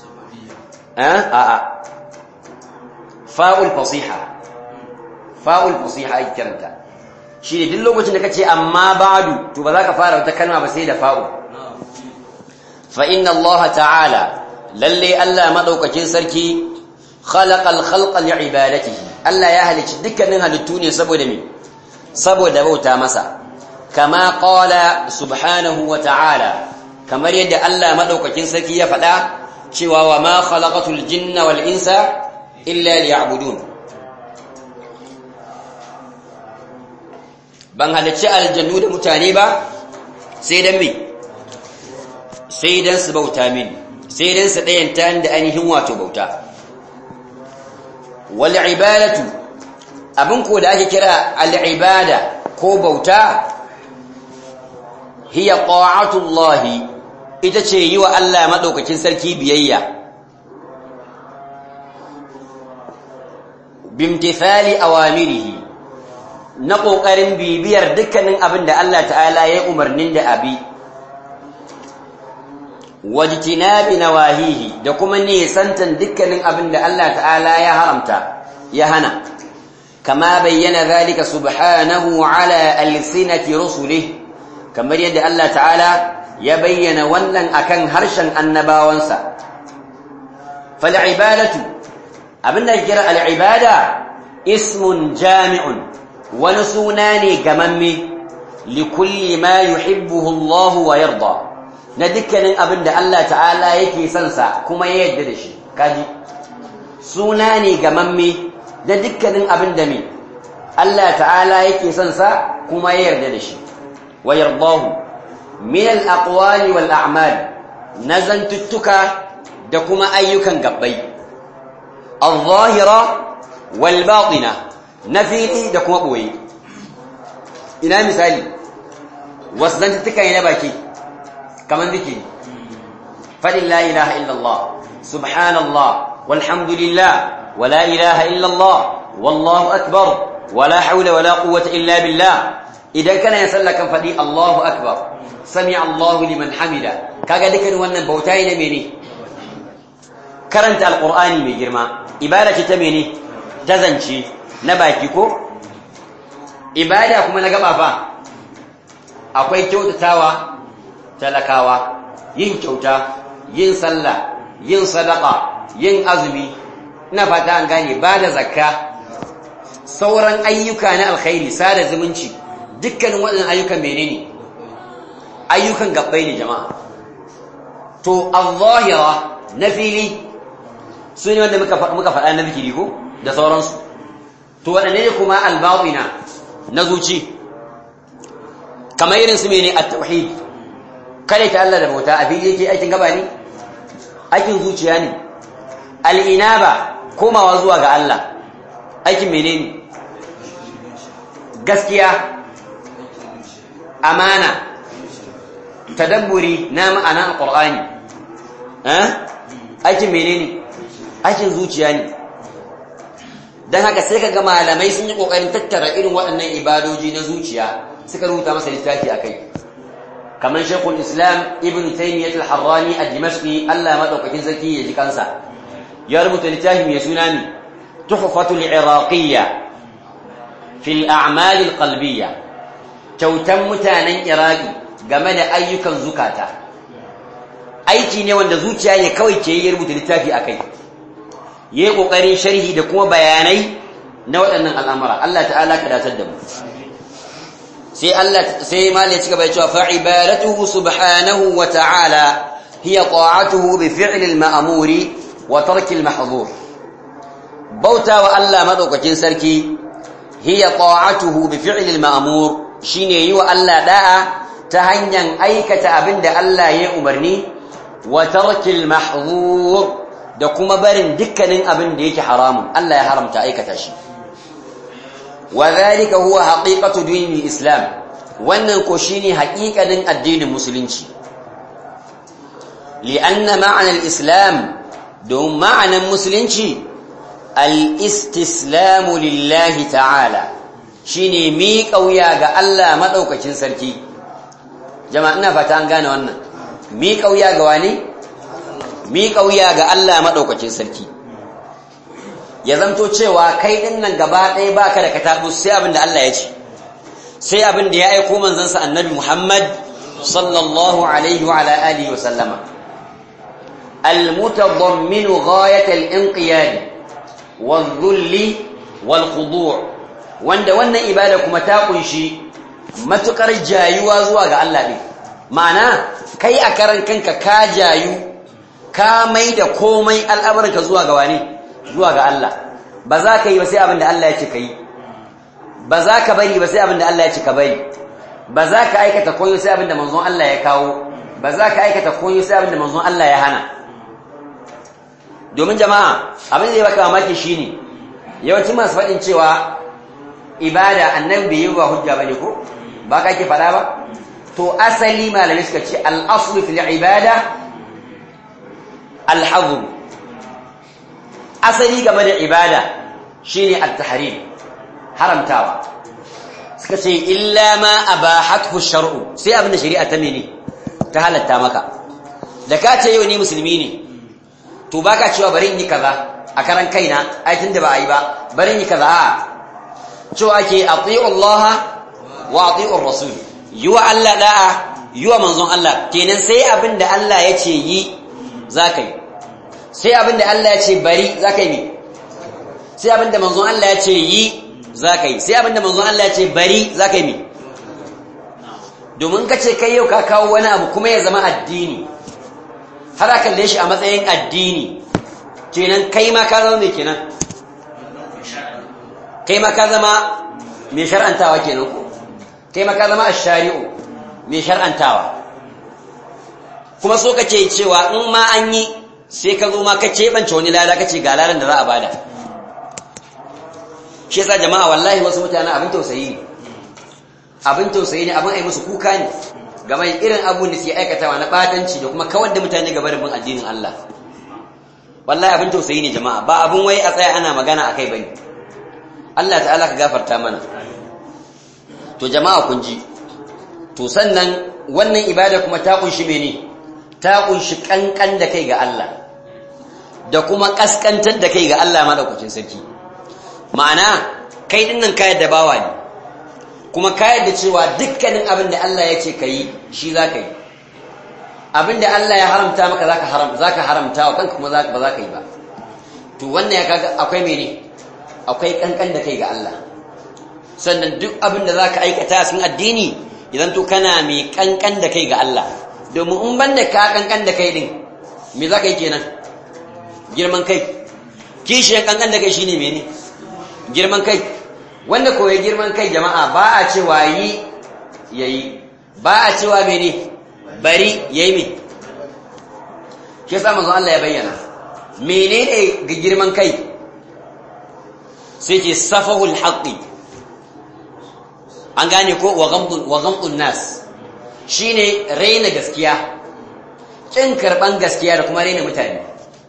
a'a fa'ul fasiha fa'ul fasiha ai kiranta shi ne duk lokacin da kace amma ba'du to ba za ka fara wata kalma ba sai da fa'u fa inna Allah ta'ala lalle Allah madaukakin sarki khalaqa al-khalqa li'ibadatihi Allah ya halicci dukkanin halittu ne saboda me saboda bauta masa kama qala subhanahu wa ta'ala kamar yadda Allah madaukakin sarki ya faɗa cewa wa ma khalaqatul jinna wal insa illa liya'budun ban halicci aljannu da mutane ba sai dan me sai dan su bauta mini sai dan su dayanta da ainihin wato bauta wal ibadatu abin ko da ake kira al ibada ko bauta hiya ta'atullahi ita ce yi wa Allah maɗaukakin sarki biyayya bimtithali awamirihi na ƙoƙarin bibiyar dukkanin abin da Allah ta'ala ya umarnin da abi wajtinabi nawahihi da kuma nisantan dukkanin abin da Allah ta'ala ya haramta ya hana kama bayyana zalika subhanahu ala alsinati rusulih kamar yadda Allah ta'ala ya bayyana wannan akan harshen annabawansa fal'ibadatu abinda kira al'ibada ismun jami'un wani suna ne gamamme likulli ma yuhibbuhu Allah wa yarda na dukkanin abinda Allah ta'ala yake son sa kuma ya yarda da shi kaji suna ne gamamme na dukkanin abinda me Allah ta'ala yake son sa kuma ya yarda da shi wa yardahu min al-aqwali wal a'mal nazantuttuka da kuma ayyukan gabbai al-zahira wal batina na fili da kuma boye ina misali wasu zantuttuka ne na baki kamar zikiri faɗin la ilaha illallah subhanallah walhamdulillah wala ilaha illallah wallahu akbar wala haula wala quwwata illa billah idan kana yin sallah kan faɗi Allahu akbar sami Allahu liman hamida kaga dukkan wannan bauta ne mene karanta alqur'ani mai girma ibada ce ta mene ta zance na baki ko ibada kuma na gaba fa akwai kyautatawa talakawa yin kyauta yin sallah yin sadaka yin azumi ina fata an gane ba da zakka sauran ayyuka na alkhairi sada zumunci dukkanin waɗannan ayyukan menene ayyukan gabbai ne jama'a to al-zahira na fili su ne wanda muka faɗa na zikiri ko da sauransu to waɗanne ne kuma al-batina na zuci kamar irin su mene at-tauhid kare ta Allah da bauta a fili yake aikin gaba ne aikin zuciya ne al-inaba komawa zuwa ga Allah aikin menene gaskiya amana tadabburi na ma'ana alqur'ani eh aikin menene aikin zuciya ne dan haka sai kaga malamai sun yi kokarin tattara irin waɗannan ibadoji na zuciya suka rubuta masa littafi akai kamar Sheikhul Islam Ibn Taymiyyah al-Harrani ad-Dimashqi Allah madaukakin sarki ya ji kansa ya rubuta littafi mai suna ne Tuhfatul Iraqiyya fi al-a'mal al-qalbiyya kyautan mutanen Iraki game da ayyukan zukata aiki ne wanda zuciya ne kawai ke yi rubuta littafi akai yayi kokarin sharhi da kuma bayanai na waɗannan al'amura Allah ta'ala ka datar da mu sai Allah sai mal ya cigaba da cewa fa ibadatuhu subhanahu wa ta'ala hiya ta'atuhu bi fi'li al-ma'muri wa tarki al-mahdhur bauta wa Allah madaukakin sarki hiya ta'atuhu bi fi'li al-ma'mur shine yi wa Allah da'a ta hanyar aikata abinda Allah ya umarni wa tarki al-mahdhur da kuma barin dukkanin abin da yake haramun Allah ya haramta aikata shi وذلك هو حقيقة دين الإسلام wannan ko shine haƙiƙanin addinin musulunci li'anna ma'ana al-islam don ma'anan musulunci al-istislamu lillahi ta'ala shine mi kauya ga Allah madaukakin sarki jama'a ina fata an gane wannan mi kauya ga wani mi kauya ga Allah madaukakin sarki ya zanto cewa kai din nan gaba ɗaya baka da katabu sai abin da Allah ya ce sai abin da ya aiko manzansa annabi Muhammad sallallahu alaihi wa ala alihi wa sallama المتضمن غاية الانقياد والذل والخضوع wanda wannan ibada kuma ta kunshi matukar jayuwa zuwa ga Allah ne ma'ana kai a karan kanka ka jayu ka mai da komai al'amuranka zuwa ga wani zuwa ga Allah ba za ka yi ba sai abin da Allah ya ce ka yi ba za ka bari ba sai abin da Allah ya ce ka bari ba za ka aikata koyo sai abin da manzon Allah ya kawo ba za ka aikata koyo sai abin da manzon Allah ya hana domin jama'a abin da ya baka mamaki shine yawancin masu faɗin cewa ibada annan bai yi wa hujja bane ko ba ka ke faɗa ba to asali malamai suka ce al-aslu fil ibada al-hazm asali game da ibada shine at-tahrim haramtawa suka ce illa ma abahathu shar'u sai abin da shari'a ta mene ta halatta maka da ka ce yau ni musulmi ne to baka cewa bari in yi kaza a karan kaina ai tunda ba a yi ba bari in yi kaza a cewa ake ati'u Allah wa ati'u rasul yi wa Allah da'a yi wa manzon Allah kenan sai abin da Allah ya ce yi zaka yi sai abin da Allah ya ce bari zaka yi ne sai abin da manzon Allah ya ce yi zaka yi sai abin da manzon Allah ya ce bari zaka yi ne domin ka ce kai yau ka kawo wani abu kuma ya zama addini har a kalle shi a matsayin addini kenan kai ma ka zama mai kenan kai ma ka zama mai shar'antawa kenan ko kai ma ka zama ash-shari'u mai shar'antawa kuma so kace cewa in ma an yi sai ka zo ma ka keɓance wani lada ka ce ga ladan da za a bada shi yasa jama'a wallahi wasu mutane abin tausayi ne abin tausayi ne abin ai musu kuka ne game da irin abun da suke aikatawa na batanci da kuma kawar da mutane gaba da bin addinin Allah wallahi abin tausayi ne jama'a ba abin wai a tsaya ana magana akai bane Allah ta'ala ka gafarta mana to jama'a kun ji to sannan wannan ibada kuma ta kunshi mene ta kunshi kankan da kai ga Allah da kuma kaskantar da kai ga Allah madaukakin sarki ma'ana kai dinnan kayar da bawa ne kuma kayar da cewa dukkanin abin da Allah ya ce ka yi shi za ka yi abin da Allah ya haramta maka za ka haram, haramta wa kanka kuma ba za ka yi ba to wannan ya kaga akwai mene akwai kankan da kai ga Allah sannan duk abin da za ka aikata cikin addini idan to kana mai kankan da kai ga Allah domin in banda ka kankan da kai din me za ka yi kenan girman kai kishiyar kankan da kai shine mene girman kai wanda koyi girman kai jama'a ba a cewa yi yayi ba a cewa mene bari yayi me shi yasa manzo Allah ya bayyana menene ga girman kai sai ke safahul haqqi an gane ko wa ghamdun wa ghamdun nas shine raina gaskiya kin karban gaskiya da kuma raina mutane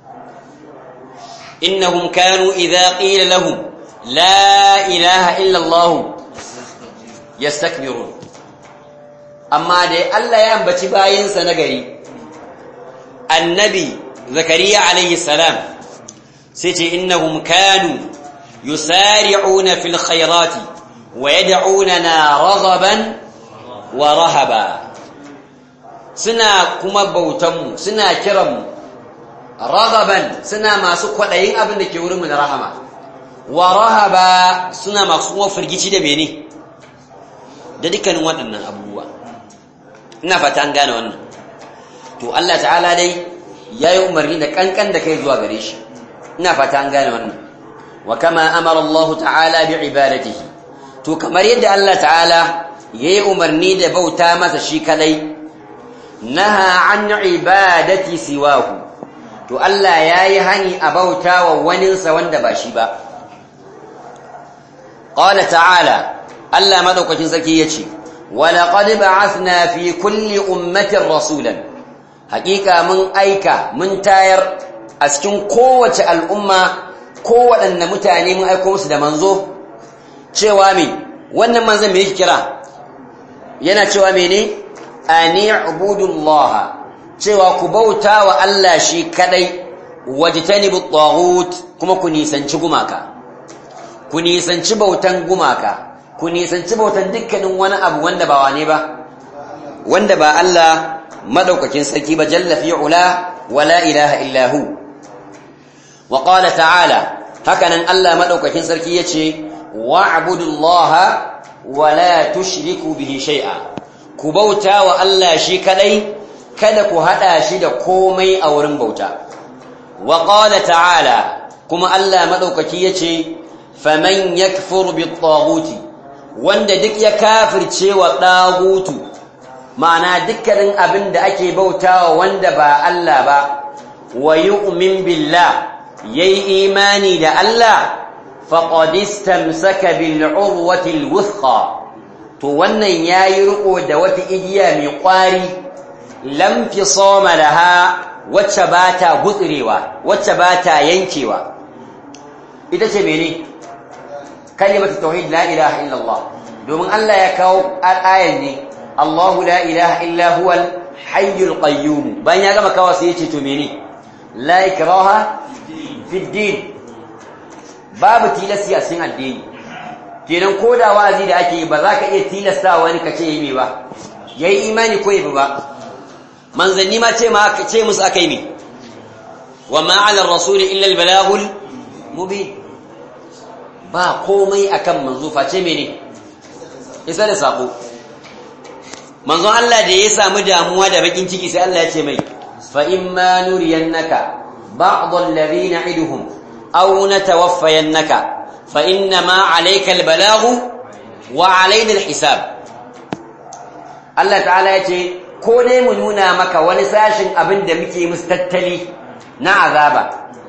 innahum kanu idza qila lahum la ilaha illa allah yastakbirun amma dai Allah ya ambaci bayinsa na gari annabi zakariya alayhi salam sai ce innahum kanu yusari'una fil khairati wa yad'unana raghaban wa rahaba suna kuma bautanmu suna kiranmu raghaban suna masu kwadayin abin da ke wurinmu na rahama wa rahaba suna masu kuma firgici da mene da dukkanin waɗannan abubuwa ina fata an gane wannan to Allah ta'ala dai yayi umarni da kankan da kai zuwa gare shi ina fata an gane wannan wa kama amara Allah ta'ala bi ibadatihi to kamar yadda Allah ta'ala yayi umarni da bauta masa shi kadai naha an ibadati siwahu to Allah yayi hani a bauta wa waninsa wanda ba shi ba qala ta'ala Allah madaukakin sarki yace wa laqad ba'athna fi kulli ummatin rasulan haqiqa mun aika mun tayar a cikin kowace al'umma kowaɗanne mutane mun aiko musu da manzo cewa me wannan manzon me yake kira yana cewa mene ani ubudullah cewa ku bauta wa Allah shi kadai wajtanibu taghut kuma ku nisanci gumaka ku nisanci bautan gumaka ku nisanci bautan dukkanin wani abu wanda ba wane ba wanda ba Allah madaukakin sarki ba jalla fi ula wala ilaha illa hu wa qala ta'ala hakanan Allah madaukakin sarki yace wa'budullaha wa la tushriku bihi shay'a ku bauta wa Allah shi kadai kada ku hada shi da komai a wurin bauta wa qala ta'ala kuma Allah madaukaki yace faman yakfur bit-taghuti wanda duk ya kafirce wa dagutu ma'ana dukkanin abin da ake bautawa wanda ba Allah ba wa yu'min billah yayi imani da Allah faqad istamsaka bil urwati al wuthqa to wannan yayi riko da wata igiya mai kwari lam fisama laha wacce bata gutsurewa wacce bata yankewa ita ce mene kalimatu tauhid la ilaha illa Allah domin Allah ya kawo ayan ne Allahu la ilaha illa huwal hayyul qayyum bayan ya gama kawo sai ya ce to mene la ikraha fi din babu tilasi a cikin addini kenan ko da wazi da ake ba za ka iya tilasta wani ka ce yi me ba yayi imani ko yi ba manzanni ma ce ma ce musu akai me wa ma ala rasul illa al balagul mubin ba komai akan manzo face mene isa da sako manzon Allah da ya samu damuwa da bakin ciki sai Allah ya ce mai fa imma nuriyannaka ba'd alladhina iduhum aw natawaffayannaka fa inna ma alayka albalaghu wa alayna alhisab Allah ta'ala ya ce ko dai mu nuna maka wani sashin abin da muke musu tattali na azaba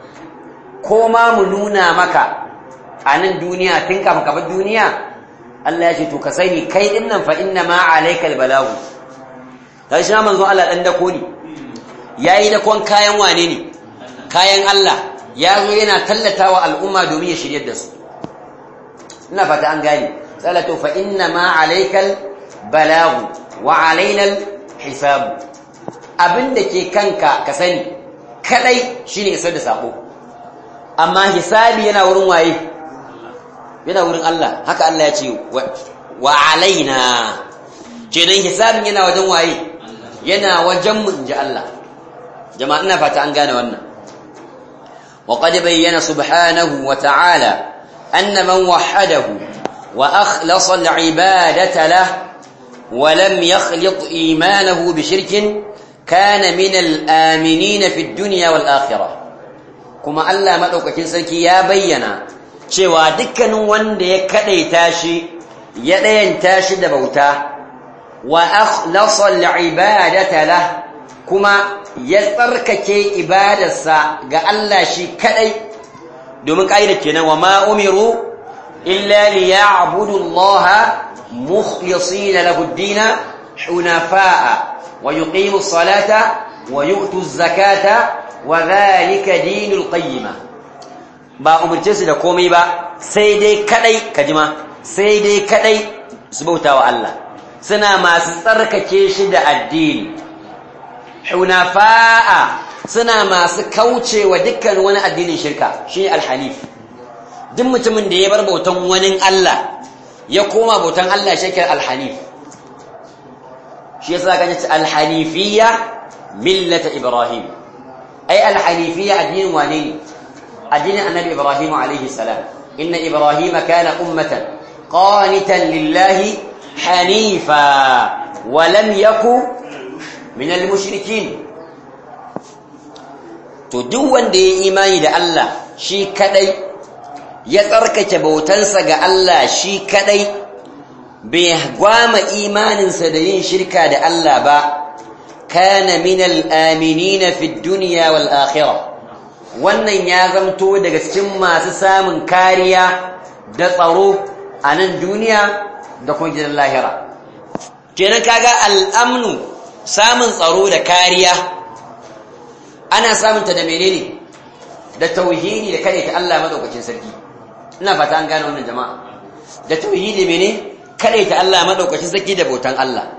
ko ma mu nuna maka a nan duniya tun kafin ka bar duniya Allah ya ce to ka sani kai din nan fa inna ma alaikal balagu kai shi manzo Allah dan dako ne yayi dakon kayan wane ne kayan Allah ya zo yana tallatawa al'umma domin ya shiryar da su ina fata an gane salatu fa inna ma alaikal balagu wa alaina hisab abinda ke kanka ka sani kadai shine isar da sako amma hisabi yana wurin waye yana wurin Allah haka Allah ya ce wa alaina kenan hisabin yana wajen waye yana wajen mu inji Allah jama'a ina fata an gane wannan وقد بين سبحانه وتعالى أن من وحده وأخلص العبادة له ولم يخلط إيمانه بشرك كان من الآمنين في الدنيا والآخرة كما ألا مدوك كنسلكي يا بينا cewa dukkanin wanda ya kadaita shi ya dayanta shi da bauta wa akhlasa al-ibadata lah kuma ya tsarkake ibadarsa ga Allah shi kadai domin kaida kenan wa ma umiru illa liya'budu Allah mukhlisina lahu ad-din hunafa'a wa yuqimu as-salata wa yu'tu az-zakata wa dhalika dinul qayyimah ba umurce su da komai ba sai dai kadai kajima sai dai kadai su bautawa Allah suna masu tsarkake shi da addini hunafa'a suna masu kaucewa dukkan wani addinin shirka shi alhanif duk mutumin da ya bar bautan wani Allah ya koma bautan Allah shekar alhanif shi yasa kan yace alhanifiyya millata ibrahim ai alhanifiyya addinin wane ne addinin annabi ibrahim alaihi salam inna ibrahim kana ummatan qanitan lillahi hanifa wa lam yakun min al-mushrikin to duk wanda ya imani da Allah shi kadai ya tsarkake bautansa ga Allah shi kadai bai gwama imaninsa da yin shirka da Allah ba kana min al-aminina fi dunya wal akhirah wannan ya zamto daga cikin masu samun kariya da tsaro a nan duniya da kuma gidan lahira kenan kaga al-amnu samun tsaro da kariya ana samunta da menene da tauhidi da kare ta Allah madaukakin sarki ina fata an gane wannan jama'a da tauhidi mene kare ta Allah madaukakin sarki da bautan Allah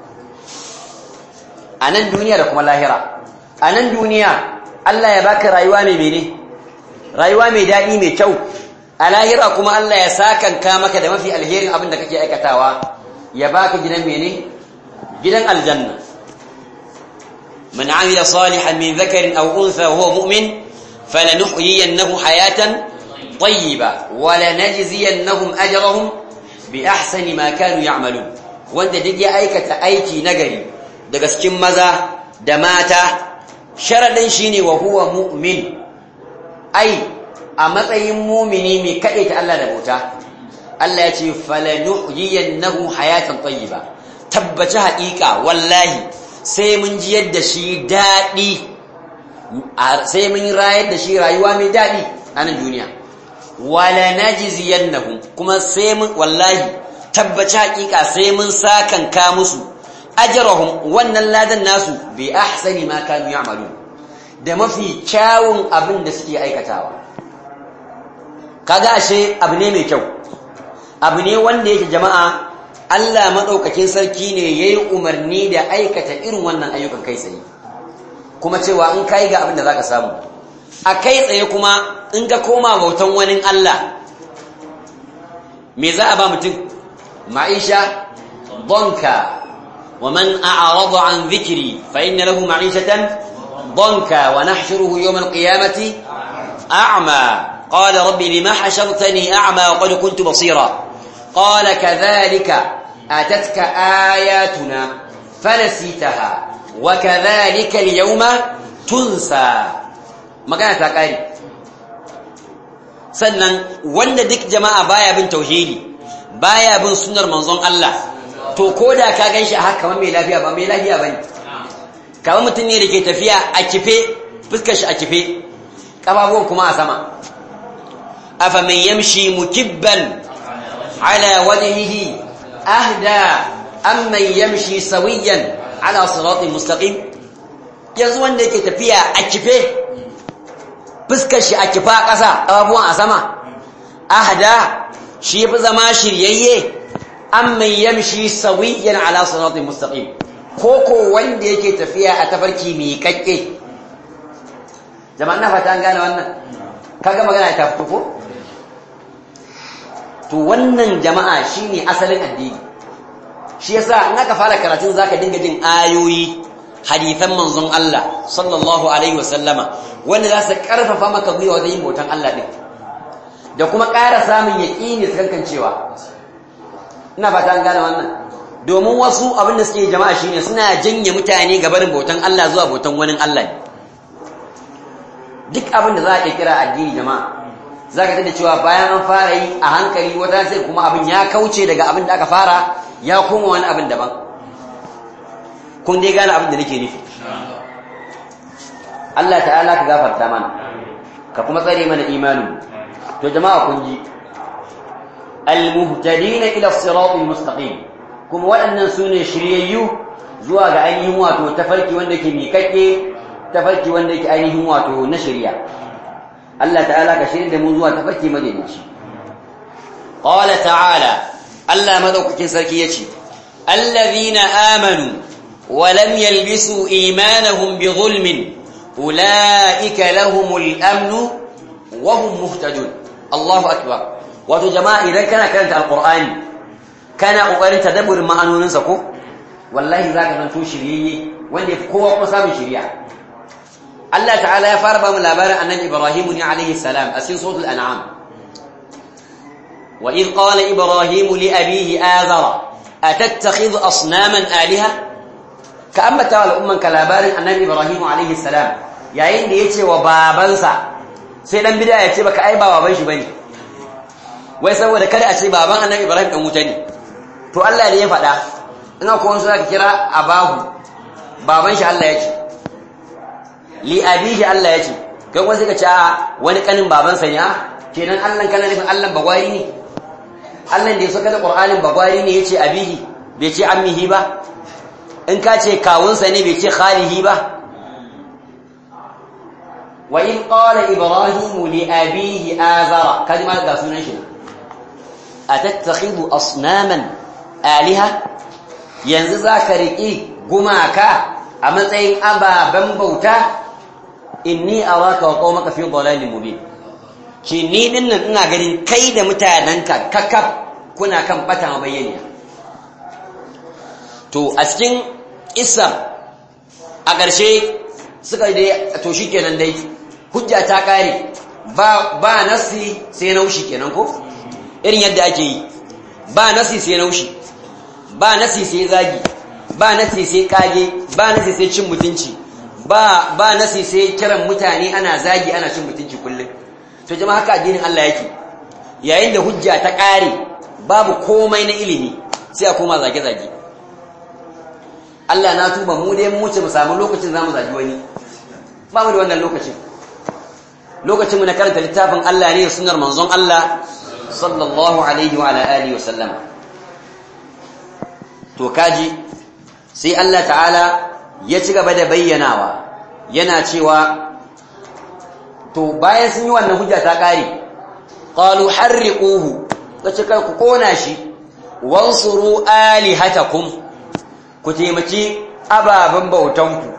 a nan duniya da kuma lahira a nan duniya Allah ya baka rayuwa mai mene rayuwa mai daɗi mai kyau a lahira kuma Allah ya sakanka maka da mafi alherin abin da kake aikatawa ya baka gidan mene gidan aljanna من عمل صالحا من ذكر أو أنثى وهو مؤمن فلنحيينه حياة طيبة ولنجزينهم أجرهم بأحسن ما كانوا يعملون وانت دي أيكة أيكي نقري دقسكم مزا دماتا شردا شيني وهو مؤمن أي أمطي مؤمني من كأيت الله نبوتا الله يتي فلنحيينه حياة طيبة تبتها إيكا والله sai mun ji yadda shi daɗi sai mun rayar da shi rayuwa mai daɗi a nan duniya wala najziyannahum kuma sai mun wallahi tabbaci hakika sai mun sakanka musu ajrahum wannan ladan nasu bi ahsani ma kanu ya'malun da mafi kyawun abin da suke aikatawa kaga ashe abu ne mai kyau abu ne wanda yake jama'a Allah maɗaukakin sarki ne ya yi umarni da aikata irin wannan ayyukan kai tsaye kuma cewa in ka yi ga abin da za ka samu a kai tsaye kuma in ka koma bautan wani Allah me za a ba mutum ma'isha bonka wa man a'rada an zikiri fa inna lahu ma'ishatan bonka wa nahshuruhu yawm al-qiyamati a'ma qala rabbi lima hashartani a'ma wa qad kuntu basira qala kadhalika أتتك آياتنا فنسيتها وكذلك اليوم تنسى magana ta ƙari sannan wanda duk jama'a baya bin tauhidi baya bin sunnar manzon Allah to koda ka ganshi a haka mai lafiya ba mai lafiya bane kamar mutum ne da ke tafiya a kife fuskar shi a kife kafafuwan kuma a sama afa man yamshi mukibban ala wajhihi ahda am man yamshi sawiyan ala siratin mustaqim yanzu wanda yake tafiya a kife fuskar shi a kifa a ƙasa kafafuwan a sama ahda shi fi zama shiryayye am man yamshi sawiyan ala siratin mustaqim ko ko wanda yake tafiya a tafarki mai kakke jama'an na fata an gane wannan kaga magana ta fito ko to wannan jama'a shine asalin addini shi yasa in aka fara karatun zaka dinga jin ayoyi hadithan manzon Allah sallallahu alaihi wasallama wanda za su karfafa maka gwiwa wajen yin bautan Allah din da kuma ƙara samun yaƙini su kankancewa ina fata an gane wannan domin wasu abin da suke jama'a shine suna janye mutane ga barin bautan Allah zuwa bautan wani Allah duk abin da za a kira addini jama'a za ka da cewa bayan an fara yi a hankali wata sai kuma abin ya kauce daga abin da aka fara ya koma wani abin daban kun dai gane abin da nake nufi Allah ta'ala ka gafarta mana ka kuma tsare mana imanin to jama'a kun ji al-muhtadina ila as-siratal mustaqim kuma waɗannan su ne shiryayyu zuwa ga ainihin wato tafarki wanda ke miƙaƙe tafarki wanda ke ainihin wato na shirya Allah ta'ala ka shirya da mu zuwa tafarki madaidaici qala ta'ala Allah madaukakin sarki yace allazina amanu wa lam yalbisu imanahum bighulmin ulaika lahumul amnu wa hum muhtadun Allahu akbar wato jama'a idan kana karanta alqur'ani kana kokarin tadabburin ma'anoninsa ko wallahi zaka zanto shiryayye wanda yafi kowa kuma samun shiriya Allah ta'ala ya fara ba mu labarin annabi Ibrahim ne alaihi salam a cikin suratul an'am wa id qala ibrahim li abihi azara atattakhidhu asnaman alaha ka ambata wal umman ka labarin annabi Ibrahim alaihi salam yayin da yace wa babansa sai dan bid'a ya ce baka ai ba baban shi bane wai saboda kada a ce baban annabi Ibrahim dan wuta ne to Allah ne ya faɗa ina ko wani zaka kira abahu baban shi Allah ya ce li abihi Allah ya ce kai kuma sai ka ce a wani kanin baban sa ne kenan Allah kana nufin Allah bagwari ne Allah da ya saka da Qur'anin bagwari ne yace abihi bai ce ammihi ba in ka ce kawunsa ne bai ce khalihi ba wa in qala ibrahim li abihi azara kalma ga sunan shi atattakhidhu asnaman aliha yanzu zaka riki gumaka a matsayin ababen bauta inni araka wa qaumaka fi dhalalin mubin ki ni dinnan ina ganin kai da mutananka kakkaf kuna kan bata mabayyana to a cikin isa a ƙarshe suka dai to shikenan dai hujja ta kare ba ba nasi sai naushi kenan ko irin yadda ake yi ba nasi sai naushi ba nasi sai zagi ba nasi sai kage ba nasi sai cin mutunci ba ba nasi sai kiran mutane ana zagi ana cin mutunci kullum to jama'a haka addinin Allah yake yayin da hujja ta kare babu komai na ilimi sai a koma zage zage Allah na tuba mu dai mu wuce mu samu lokacin zamu zagi wani ba mu da wannan lokacin lokacin mu na karanta littafin Allah ne da sunnar manzon Allah sallallahu alaihi wa ala alihi wa sallama to kaji sai Allah ta'ala ya ci gaba da bayyanawa yana cewa to bayan sun yi wannan hujja ta kare qalu harriquhu kace kai ku kona shi wansuru alihatakum ku taimaki ababen bautanku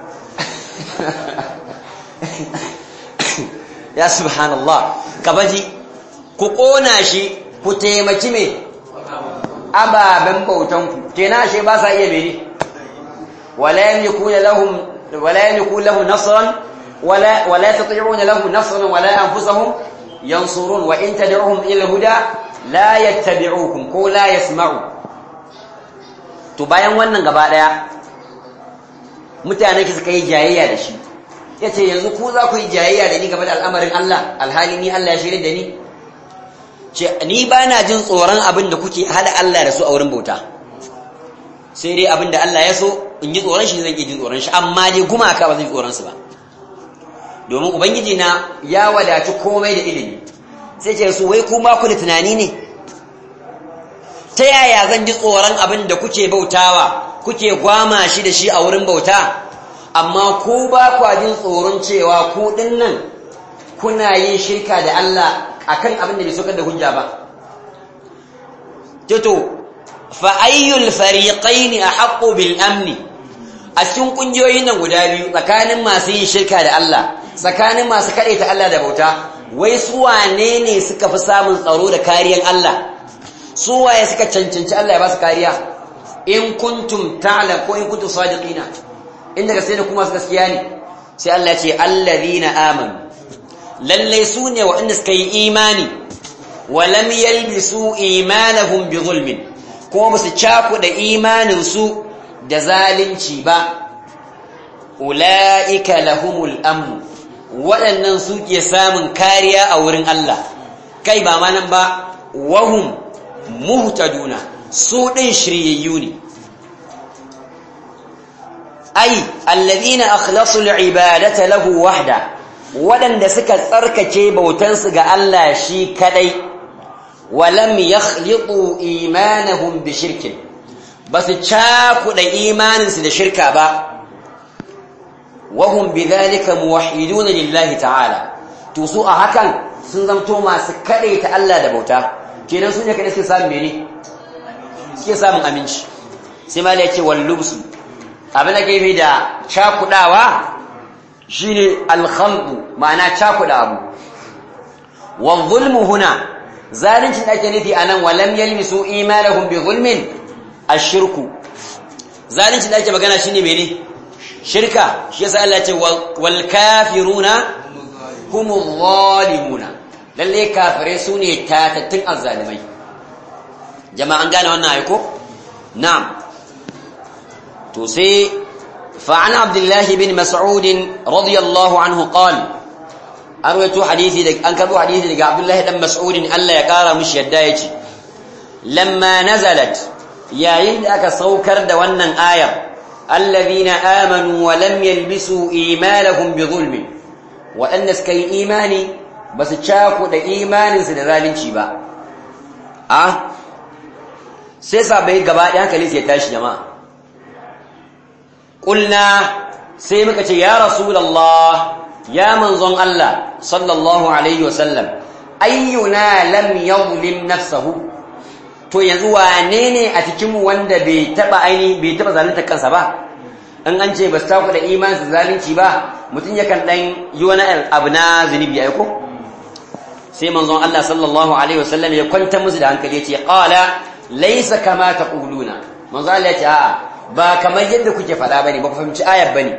ya subhanallah kabaji ku kona shi ku taimaki me ababen bautanku kenan shi ba sa iya mene wala yamlikuna lahum wala yamlikuna lahu nasran wala wala yastati'una lahu nasran wala anfusahum yansurun wa in tad'uhum ila huda la yattabi'ukum ko la yasma'u to bayan wannan gaba daya mutane ki suka yi jayayya da shi yace yanzu ku za ku yi jayayya da ni game da al'amarin Allah alhali ni Allah ya shirye da ni ce ni ba na jin tsoron abin da kuke hada Allah da su a wurin bauta sai dai abin da Allah ya so in ji tsoron shi zan iya jin tsoron shi amma dai gumaka ba zan ji tsoron su ba domin ubangiji na ya wadaci komai da ilimi sai ce su wai kuma ku da tunani ne ta yaya zan ji tsoron abin da kuke bautawa kuke gwama shi da shi a wurin bauta amma ku ba kwa jin tsoron cewa ku dinnan kuna yin shirka da Allah akan abin da bai sokar da hujja ba to fa ayyul fariqaini ahqqu bil amni a cikin kungiyoyin nan guda biyu tsakanin masu yin shirka da Allah tsakanin masu ta Allah da bauta wai su wane ne suka fi samun tsaro da kariyan Allah su waye suka cancanci Allah ya ba su kariya in kuntum ta'lam ko in kuntum sadiqina in daga sai da kuma su gaskiya ne sai Allah ya ce allazina amanu lalle su ne waɗanda suka yi imani wa lam yalbisu imanahum bi zulmin kuma ba su cakuɗa imanin su da zalunci ba ula'ika lahumul amnu waɗannan su ke samun kariya a wurin Allah kai ba ma nan ba wahum muhtaduna su ɗin shiryayyu ne ai alladhina akhlasul ibadata lahu wahda waɗanda suka tsarkake bautansu ga Allah shi kadai walam yakhliqu imanahum bi shirkin basu cakuɗa imaninsu da shirka ba wahum bidhalika muwahhiduna lillahi ta'ala to su a hakan sun zamto masu kadaita Allah da bauta kenan su ne kadai suke samun mene suke samun aminci sai mala yace wal lubsu abin da gefe da cakudawa shine al khalqu ma'ana cakuda abu wal zulmu huna zalunci da ake nufi anan walam yalmisu imanahum bi zulmin ashirku zalunci da ake magana shine mene shirka shi yasa Allah ce wal kafiruna humuz zalimuna lalle kafirai sune tatattun azzalimai jama'an gane wannan ayi ko na'am to sai fa an abdullah bin mas'ud radiyallahu anhu qala arwayto hadisi da an karbo hadisi daga abdullah dan mas'ud Allah ya kara mishi yadda yace lamma nazalat yayin da aka saukar da wannan ayar الذين آمنوا ولم يلبسوا إيمانهم بظلم وأن سكي إيماني بس تشاكو دا إيمان سنة ذالين شبا أه سيسا بيت قبائي هكا ليس يتاش جماعة قلنا سيمك يا رسول الله يا منظم الله صلى الله عليه وسلم أينا لم يظلم نفسه to yanzu wane ne a cikinmu wanda bai taba aini bai taba zalunta kansa ba in an ce ba su taku da imanin su zalunci ba mutum yakan dan yi wani abu na zunubi ai ko sai manzon Allah sallallahu alaihi wasallam ya kwanta musu da hankali ya ce qala laysa kama taquluna manzon Allah ya ce a'a ba kamar yadda kuke faɗa bane ba ku fahimci ayar bane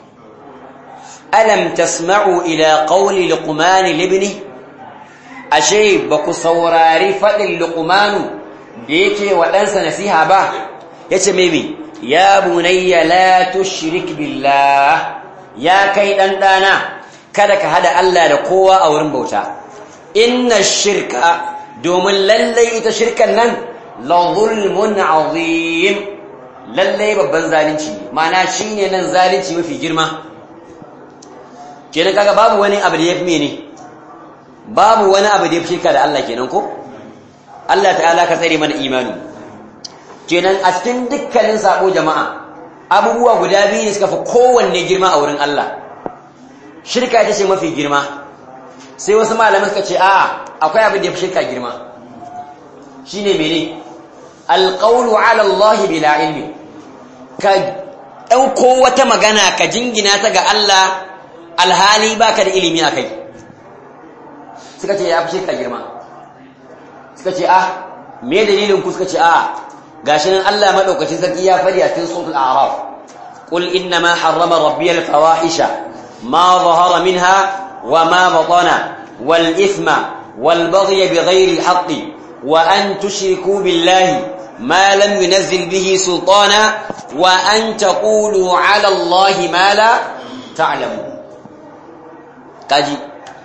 alam tasma'u ila qawli luqman libni ashe ba ku saurari faɗin luqmanu da yake wa ɗansa nasiha ba ya ce meme ya bunayya la tushrik billah ya kai ɗanɗana kada ka hada Allah da kowa a wurin bauta inna shirka domin lallai ita shirkan nan la zulmun azim lallai babban zalunci ma'ana shine nan zalunci mafi girma kenan kaga babu wani abu da yafi mene babu wani abu da yafi shirka da Allah kenan ko Allah ta'ala ka tsare mana imani kenan a cikin dukkanin sabo jama'a abubuwa guda biyu ne suka fi kowanne girma a wurin Allah shirka ita ce mafi girma sai wasu malamai suka ce a'a akwai abin da ya fi shirka girma shine mene alqawlu ala Allah bila ilmi ka dauko wata magana ka jingina ta ga Allah alhali baka da ilimi akai suka ce ya fi shirka girma suka ce ah me dalilin ku suka ce ah gashi nan Allah madaukakin sarki ya fadi a cikin suratul a'raf qul inna ma harrama rabbi al fawahisha ma zahara minha wa ma batana wal ithma wal baghy bighayri al haqq wa an tushriku billahi ما لم ينزل به سلطانا وأن تقولوا على الله ما لا تعلمون kaji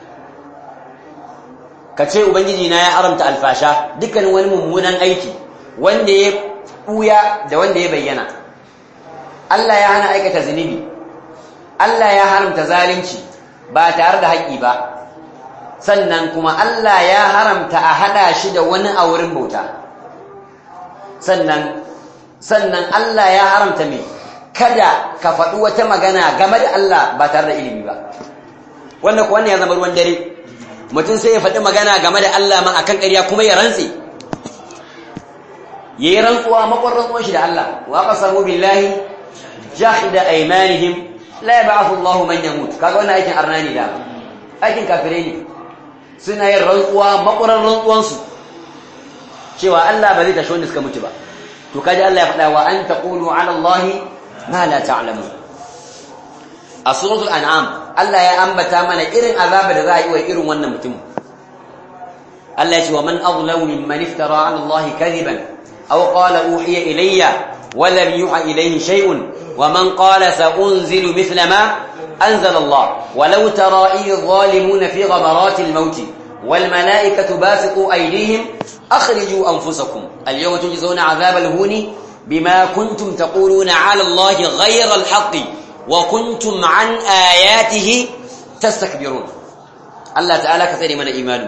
ka ce ubangiji na ya haramta alfasha dukkanin wani mummunan aiki wanda ya buya da wanda ya bayyana Allah ya hana aikata zunubi Allah ya haramta zalunci ba tare da haƙƙi ba sannan kuma Allah ya haramta a hada shi da wani a wurin bauta sannan sannan Allah ya haramta me kada ka faɗi wata magana game da Allah ba tare da ilimi ba wannan ko wannan ya zama ruwan dare mutum sai ya faɗi magana game da Allah ma akan ƙarya kuma ya rantse yayi rantsuwa makon rantsuwan shi da Allah wa qasamu billahi jahida aymanihim la yab'athu Allahu man yamut kaga wannan aikin arnani da aikin kafirai ne suna yin rantsuwa makwaran rantsuwan su cewa Allah ba zai tashi wanda suka mutu ba to kaji Allah ya faɗa wa an taqulu ala Allah ma la ta'lamu a suratul an'am Allah ya ambata mana irin azaba da za a yi wa irin wannan mutum Allah ya ce wa man azlamu mimman iftara ala Allah kadiban aw qala uhiya ilayya wa lam yuha ilayhi shay'un wa man qala sa unzilu mithla ma أنزل الله ولو ترى إذ الظالمون في غمرات الموت والملائكة باسطوا أيديهم أخرجوا أنفسكم اليوم تجزون عذاب الهون بما كنتم تقولون على الله غير الحق وكنتم عن آياته تستكبرون الله تعالى كثير من إيمان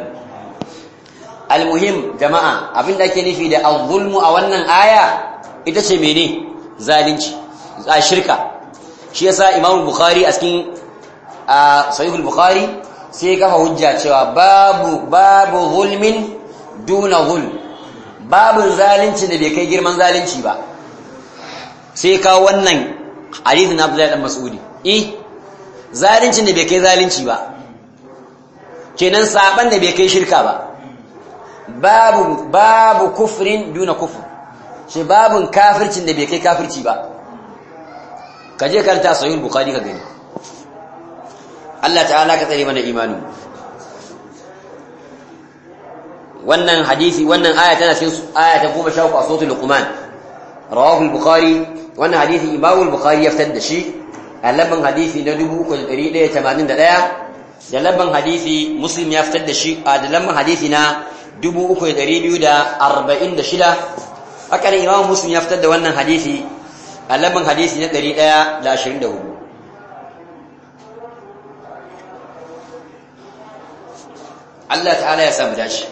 المهم جماعة أبن لك نفي ده الظلم أولا آية إذا شميني ذالنش الشركة shi yasa Imam Bukhari a cikin Sahih al-Bukhari sai kafa hujja cewa babu babu zulmin duna zulm babu zalunci da bai kai girman zalunci ba sai ka wannan hadithin Abdullah dan Mas'udi eh zalunci da bai kai zalunci ba kenan saban da bai kai shirka ba babu babu kufrin duna kufr shi babun kafircin da bai kai kafirci ba ka je karanta sahih bukhari ka gani Allah ta'ala ka tsare mana imani wannan hadisi wannan aya tana cikin aya ta 13 a suratul luqman rawahu al-bukhari wannan hadisi imam al-bukhari ya fitar da shi a labban hadisi na 3181 da labban hadisi muslim ya fitar da shi a da labban hadisi na 3246 haka ne imam muslim ya fitar da wannan hadisi a labban hadisi na 124 Allah ta'ala ya samu dashi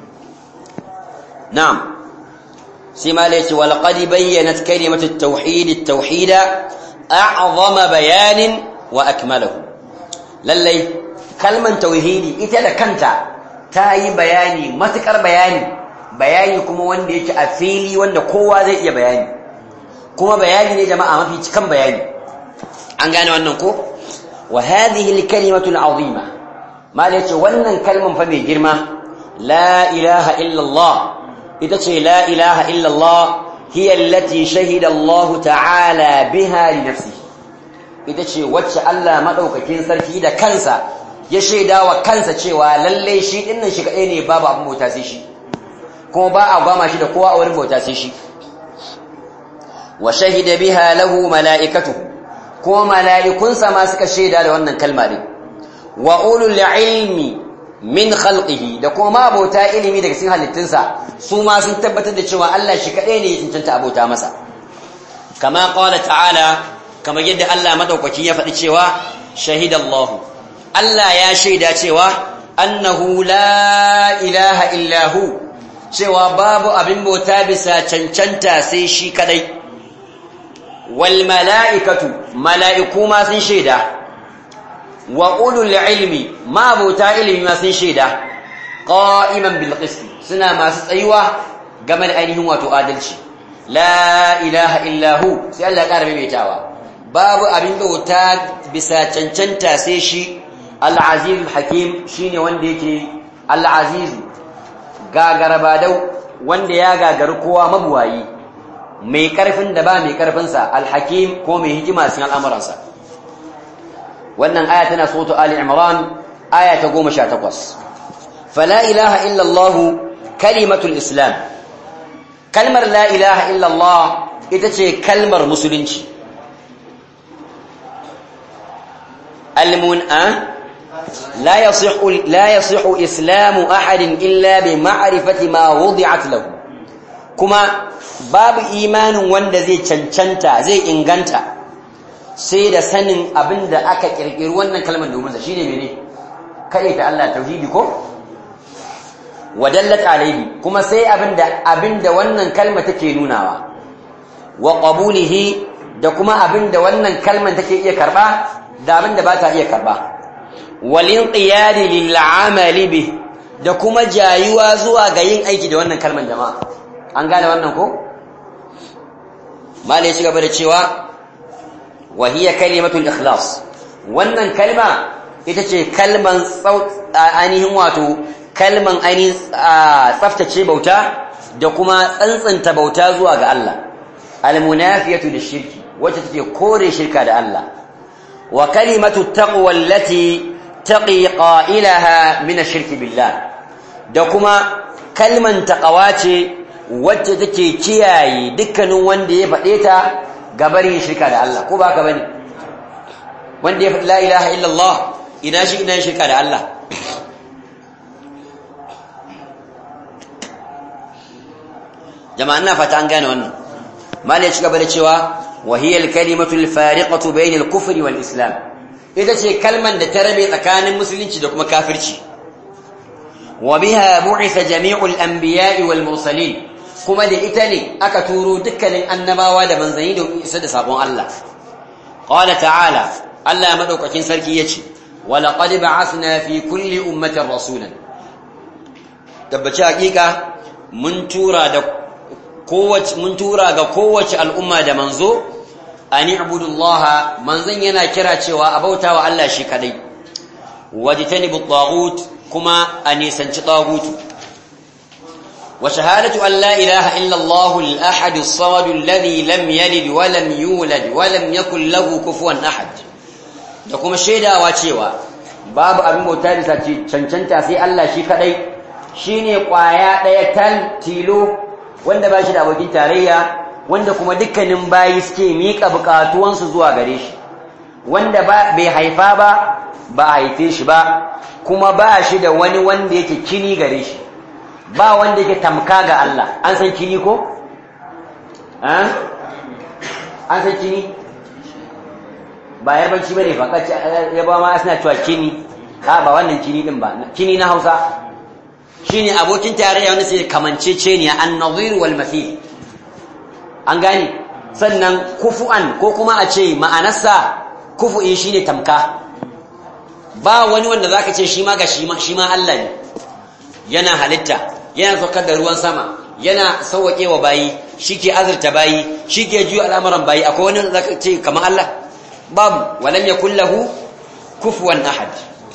na'am sai ma laice wal qad bayyanat kalimatu at-tauhid at-tauhid a'zama bayanin wa akmalahu lallai kalman tauhidi ita da kanta ta yi bayani matukar bayani bayani kuma wanda yake a fili wanda kowa zai iya bayani kuma bayani ne jama'a mafi cikan bayani an gane wannan ko wa hadhihi al-kalimatu al-azima mal yace wannan kalman fa mai girma la ilaha illa Allah ita ce la ilaha illa Allah hiya allati shahida Allah ta'ala biha li nafsihi ita ce wacce Allah madaukakin sarki da kansa ya shaida wa kansa cewa lalle shi dinnan shi kadai ne babu abin bauta sai shi kuma ba a gwama shi da kowa a wurin bauta sai shi wa shahida biha lahu mala'ikatuhu kuma mala'ikunsa ma suka shaida da wannan kalma din wa ulul ilmi min khalqihi da kuma abota ilimi daga cikin halittunsa su ma sun tabbatar da cewa Allah shi kadai ne ya cancanta abota masa kama qala ta'ala kamar yadda Allah madaukaki ya faɗi cewa shahidallahu Allah ya shaida cewa annahu la ilaha illa hu cewa babu abin bauta bisa cancanta sai shi kadai wal mala'ikatu mala'iku ma sun shaida wa ulul ilmi ma bauta ilmi ma sun shaida qa'iman bil qist suna masu tsayuwa game da ainihin wato adalci la ilaha illa hu sai Allah ya ƙara maimaitawa babu abin bauta bisa cancanta sai shi al-aziz hakim shine wanda yake al-aziz gagarabadau wanda ya gagaru kowa mabuwayi mai karfin da ba mai karfinsa al-hakim ko mai hikima cikin al'amuransa wannan aya tana soto ali imran aya ta 18 fala ilaha illa allah kalimatul islam kalmar la ilaha illa allah ita ce kalmar musulunci المنأ لا يصح لا يصح اسلام احد الا بمعرفه ما وضعت له kuma babu imanin wanda zai cancanta zai inganta sai da sanin abinda aka kirkiri wannan kalmar domin sa shine mene kai ta Allah tauhidi ko wadallat alaihi kuma sai abinda abinda wannan kalma take nunawa wa qabulihi da kuma abinda wannan kalman take iya karba da abinda ba ta iya karba walin qiyadi lil amali bih da kuma jayuwa zuwa ga yin aiki da wannan kalman jama'a an gane wannan ko mala ya ci gaba da cewa wa hiya kalimatul ikhlas wannan kalma ita ce kalman ainihin wato kalman ainihin tsaftace bauta da kuma tsantsanta bauta zuwa ga Allah almunafiyatu lishirki wacce take kore shirka da Allah wa kalimatu taqwa allati taqi qailaha min ash-shirki billah da kuma kalman taqwa ce wacce take kiyaye dukkanin wanda ya faɗe ta gabarin shirka da Allah ko ba ka bane wanda ya faɗi la ilaha illallah ina shi ina shirka da Allah jama'a ina fata an gane wannan mali ya ci gaba da cewa wa hiya al-kalimatu al-fariqatu bayna al-kufri wal islam ita ce kalman da ta rabe tsakanin musulunci da kuma kafirci wa biha bu'itha jami'u al-anbiya'i wal mursalin kuma da ita ne aka turo dukkanin annabawa da manzanni da isa da sabon Allah qala ta'ala Allah madaukakin sarki yace wa laqad ba'athna fi kulli ummatin rasulan tabbaci hakika mun tura da kowace mun tura ga kowace al'umma da manzo ani ibudullaha manzon yana kira cewa a bautawa Allah shi kadai wajtanibu at kuma a nisanci tagutu وشهادة أن لا إله إلا الله الأحد الصمد الذي لم يلد ولم يولد ولم يكن له كفوا أحد da kuma shaidawa cewa babu abin bauta bisa cancanta sai Allah shi kadai shine kwaya daya tal tilo wanda ba shi da abokin tarayya wanda kuma dukkanin bayi suke miƙa buƙatuwansu zuwa gare shi wanda ba bai haifa ba ba a haife shi ba kuma ba shi da wani wanda yake kini gare shi ba wanda yake tamka ga Allah an san kini ko? an san kini? ba yarbanci ba ne fa yaba ma suna cewa kini ha ba wannan kini din ba kini na hausa shi ne abokin tarayya wanda sai kamance ce ne an nazir wal mafi an gane sannan kufu'an ko kuma a ce ma'anarsa kufu'in shi ne tamka ba wani wanda za ka ce shi ma ga shi ma Allah ne yana halitta yana saukar da ruwan sama yana sauwaƙe wa bayi shi ke azurta bayi shi ke juya al'amuran bayi akwai wani zaka ce kamar Allah babu walam ya kullahu kufuwan ahad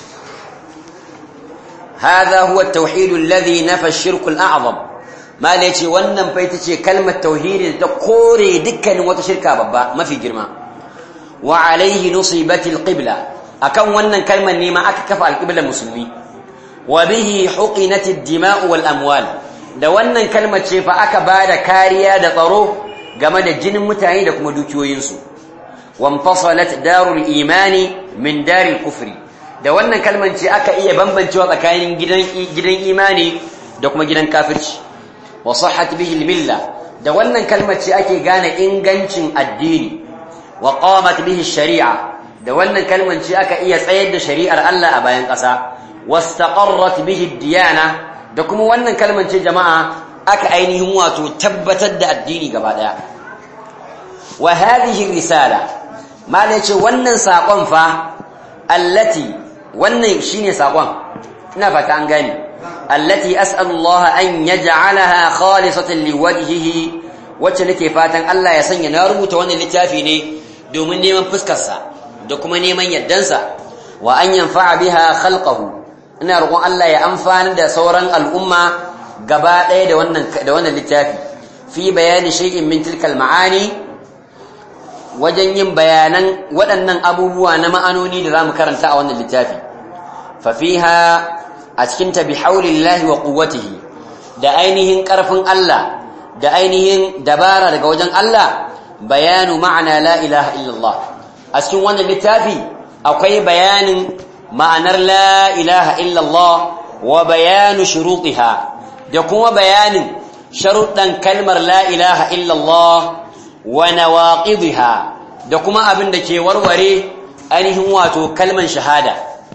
هذا هو التوحيد الذي نفى الشرك الأعظم ما ليتي wannan fa ita ce kalmar tauhidi da kore dukkanin wata shirka babba mafi girma wa alaihi nusibati alqibla akan wannan kalmar ne ma aka kafa alqibla musulmi wa bihi huqinat ad-dima'u wal amwal da wannan kalmar ce fa aka bada kariya da tsaro game da jinin mutane da kuma dukiyoyinsu wanfasalat darul imani min daril kufri da wannan kalmar ce aka iya bambancewa tsakanin gidan gidan imani da kuma gidan kafirci wa sahhat bihi al-milla da wannan kalmar ce ake gane ingancin addini wa qamat bihi shari'a da wannan kalmar ce aka iya tsayar da shari'ar Allah a bayan ƙasa wastaqarrat bihi diyana da kuma wannan kalmar ce jama'a aka ainihin wato tabbatar da addini gaba daya wa hadhihi risala malai ce wannan sakon fa allati wannan shine sakon ina fata an gane allati as'alu Allah an yaj'alaha khalisatan liwajhihi wacce nake fatan Allah ya sanya na rubuta wannan littafi ne domin neman fuskar sa da kuma neman yaddansa wa an yanfa'a biha khalqahu ina roƙon Allah ya amfani da sauran al'umma gaba ɗaya da wannan da wannan littafi fi bayani shay'in min tilkal ma'ani wajen yin bayanan waɗannan abubuwa na ma'anoni da zamu karanta a wannan littafi fa fiha a cikin ta bihaulillahi wa quwwatihi da ainihin ƙarfin Allah da ainihin dabara daga wajen Allah bayanu ma'ana la ilaha illallah a cikin wannan littafi akwai bayanin ma'anar la ilaha illallah wa bayanu shurutiha da kuma bayanin sharuɗan kalmar la ilaha illallah wa nawaqidha da kuma abin da ke warware ainihin wato kalman shahada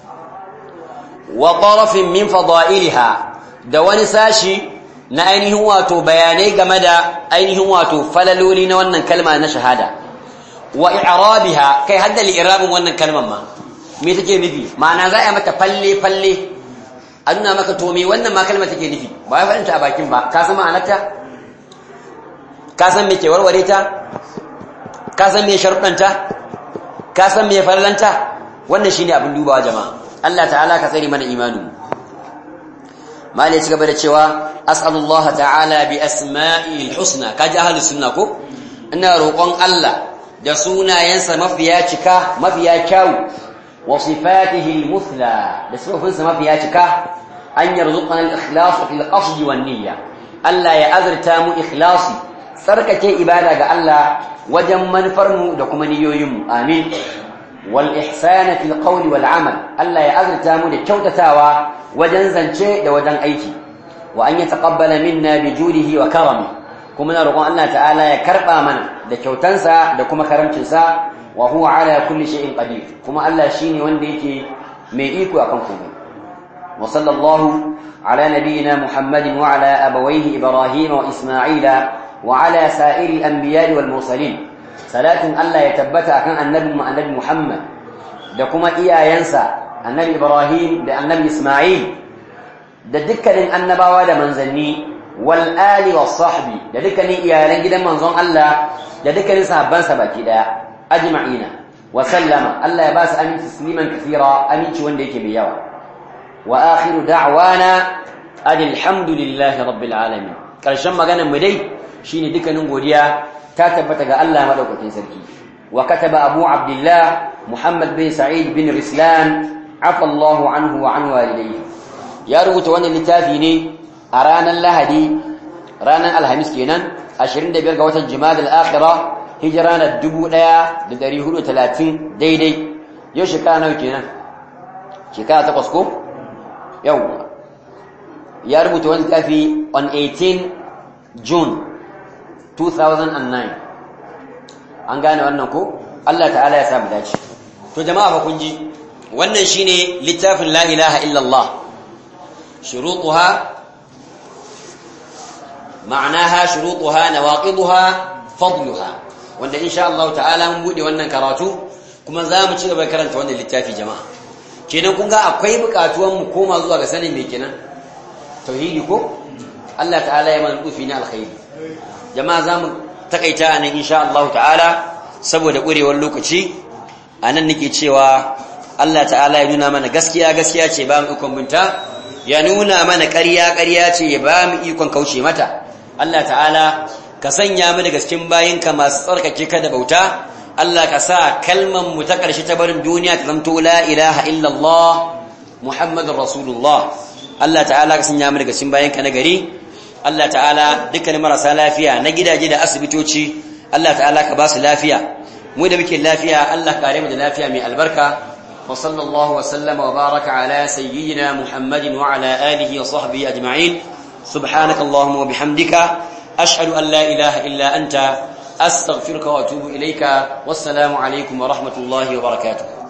wa tarafin min fada'iliha da wani sashi na ainihin wato bayanai game da ainihin wato falaloli na wannan kalma na shahada wa i'rabiha kai hadda li'irabin wannan kalmar ma me take nufi ma'ana za a mata falle falle a nuna maka to me wannan ma kalmar take nufi ba ya faɗinta a bakin ba ka san ma'anarta ka san me ke warware ta ka san me sharuɗanta ka san me farlanta wannan shine abin dubawa jama'a Allah ta'ala ka tsare mana imanin mali ya ci gaba da cewa as'alullah ta'ala bi asma'il husna kaji ahlus sunna ko ina roƙon Allah da sunayensa mafiya cika mafiya kyau wa sifatihi al-muthla da sifofinsa mafiya cika an yarzuqana al-ikhlas fil qasd wan niyya Allah ya azurta mu ikhlasi tsarkake ibada ga Allah wajen manufarmu da kuma niyoyinmu amin wal ihsana fil qawli wal amal Allah ya azurta mu da kyautatawa wajen zance da wajen aiki wa an yataqabbala minna bi judihi wa karami kuma na roƙon Allah ta'ala ya karba mana da kyautansa da kuma karamcinsa wa huwa ala kulli shay'in qadir kuma Allah shine wanda yake mai iko akan komai wa sallallahu ala nabiyyina muhammadin wa ala abawayhi ibrahim wa isma'ila وعلى سائر الأنبياء والمرسلين صلاة الله يتبت أكن النبي النبي محمد دكما إيا ينسى النبي إبراهيم ده النبي إسماعيل ده دكر النبوة ده منزلني والآل والصحب ده دكر إيا لنجد منظم الله ده دكر صحبان سبكي ده أجمعين وسلم الله يباس أمين تسليما كثيرا أمين شوان ديك بيوا وآخر دعوانا أن الحمد لله رب العالمين كالشم مغانا مدي shine dukkanin godiya ta tabbata ga Allah madaukakin sarki wa kataba abu abdullah muhammad bin sa'id bin rislan afa Allah anhu wa an walidayhi ya rubuta wannan littafi ne a ranar lahadi ranar alhamis kenan 25 ga watan jumada al-akhirah hijira na 1430 daidai yau shekara nawa kenan shekara takwas ko yau ya rubuta wannan littafi on 18 june 2009 an gane wannan ko Allah ta'ala ya samu dace to jama'a fa kun ji wannan shine littafin la ilaha illallah shurutuha ma'anaha shurutuha nawaqiduha fadluha wanda insha Allah ta'ala mun bude wannan karatu kuma za mu ci gaba karanta wannan littafi jama'a kenan kun ga akwai bukatuwan mu koma zuwa ga sanin me kenan tauhidi ko Allah ta'ala ya mana dufi na alkhairi jama'a za mu takaita a nan insha Allah ta'ala saboda ƙurewar lokaci a nan nake cewa Allah ta'ala ya nuna mana gaskiya gaskiya ce ba mu ikon binta ya nuna mana ƙarya ƙarya ce ya ba mu ikon kauce mata Allah ta'ala ka sanya mu daga cikin bayinka masu tsarkake ka da bauta Allah ka sa kalman mu ta ƙarshe ta barin duniya ta zamto la ilaha illallah muhammadur rasulullah Allah ta'ala ka sanya mu daga cikin bayinka na gari Allah ta'ala dukkanin marasa lafiya na gidaje da asibitoci Allah ta'ala ka ba su lafiya mu da muke lafiya Allah kare mu da lafiya mai albarka wa sallallahu wa sallama wa baraka ala sayyidina Muhammadin wa ala alihi wa sahbihi ajma'in subhanaka allahumma wa bihamdika ashhadu an la ilaha illa anta astaghfiruka wa atubu ilayka wassalamu alaikum wa rahmatullahi wa barakatuh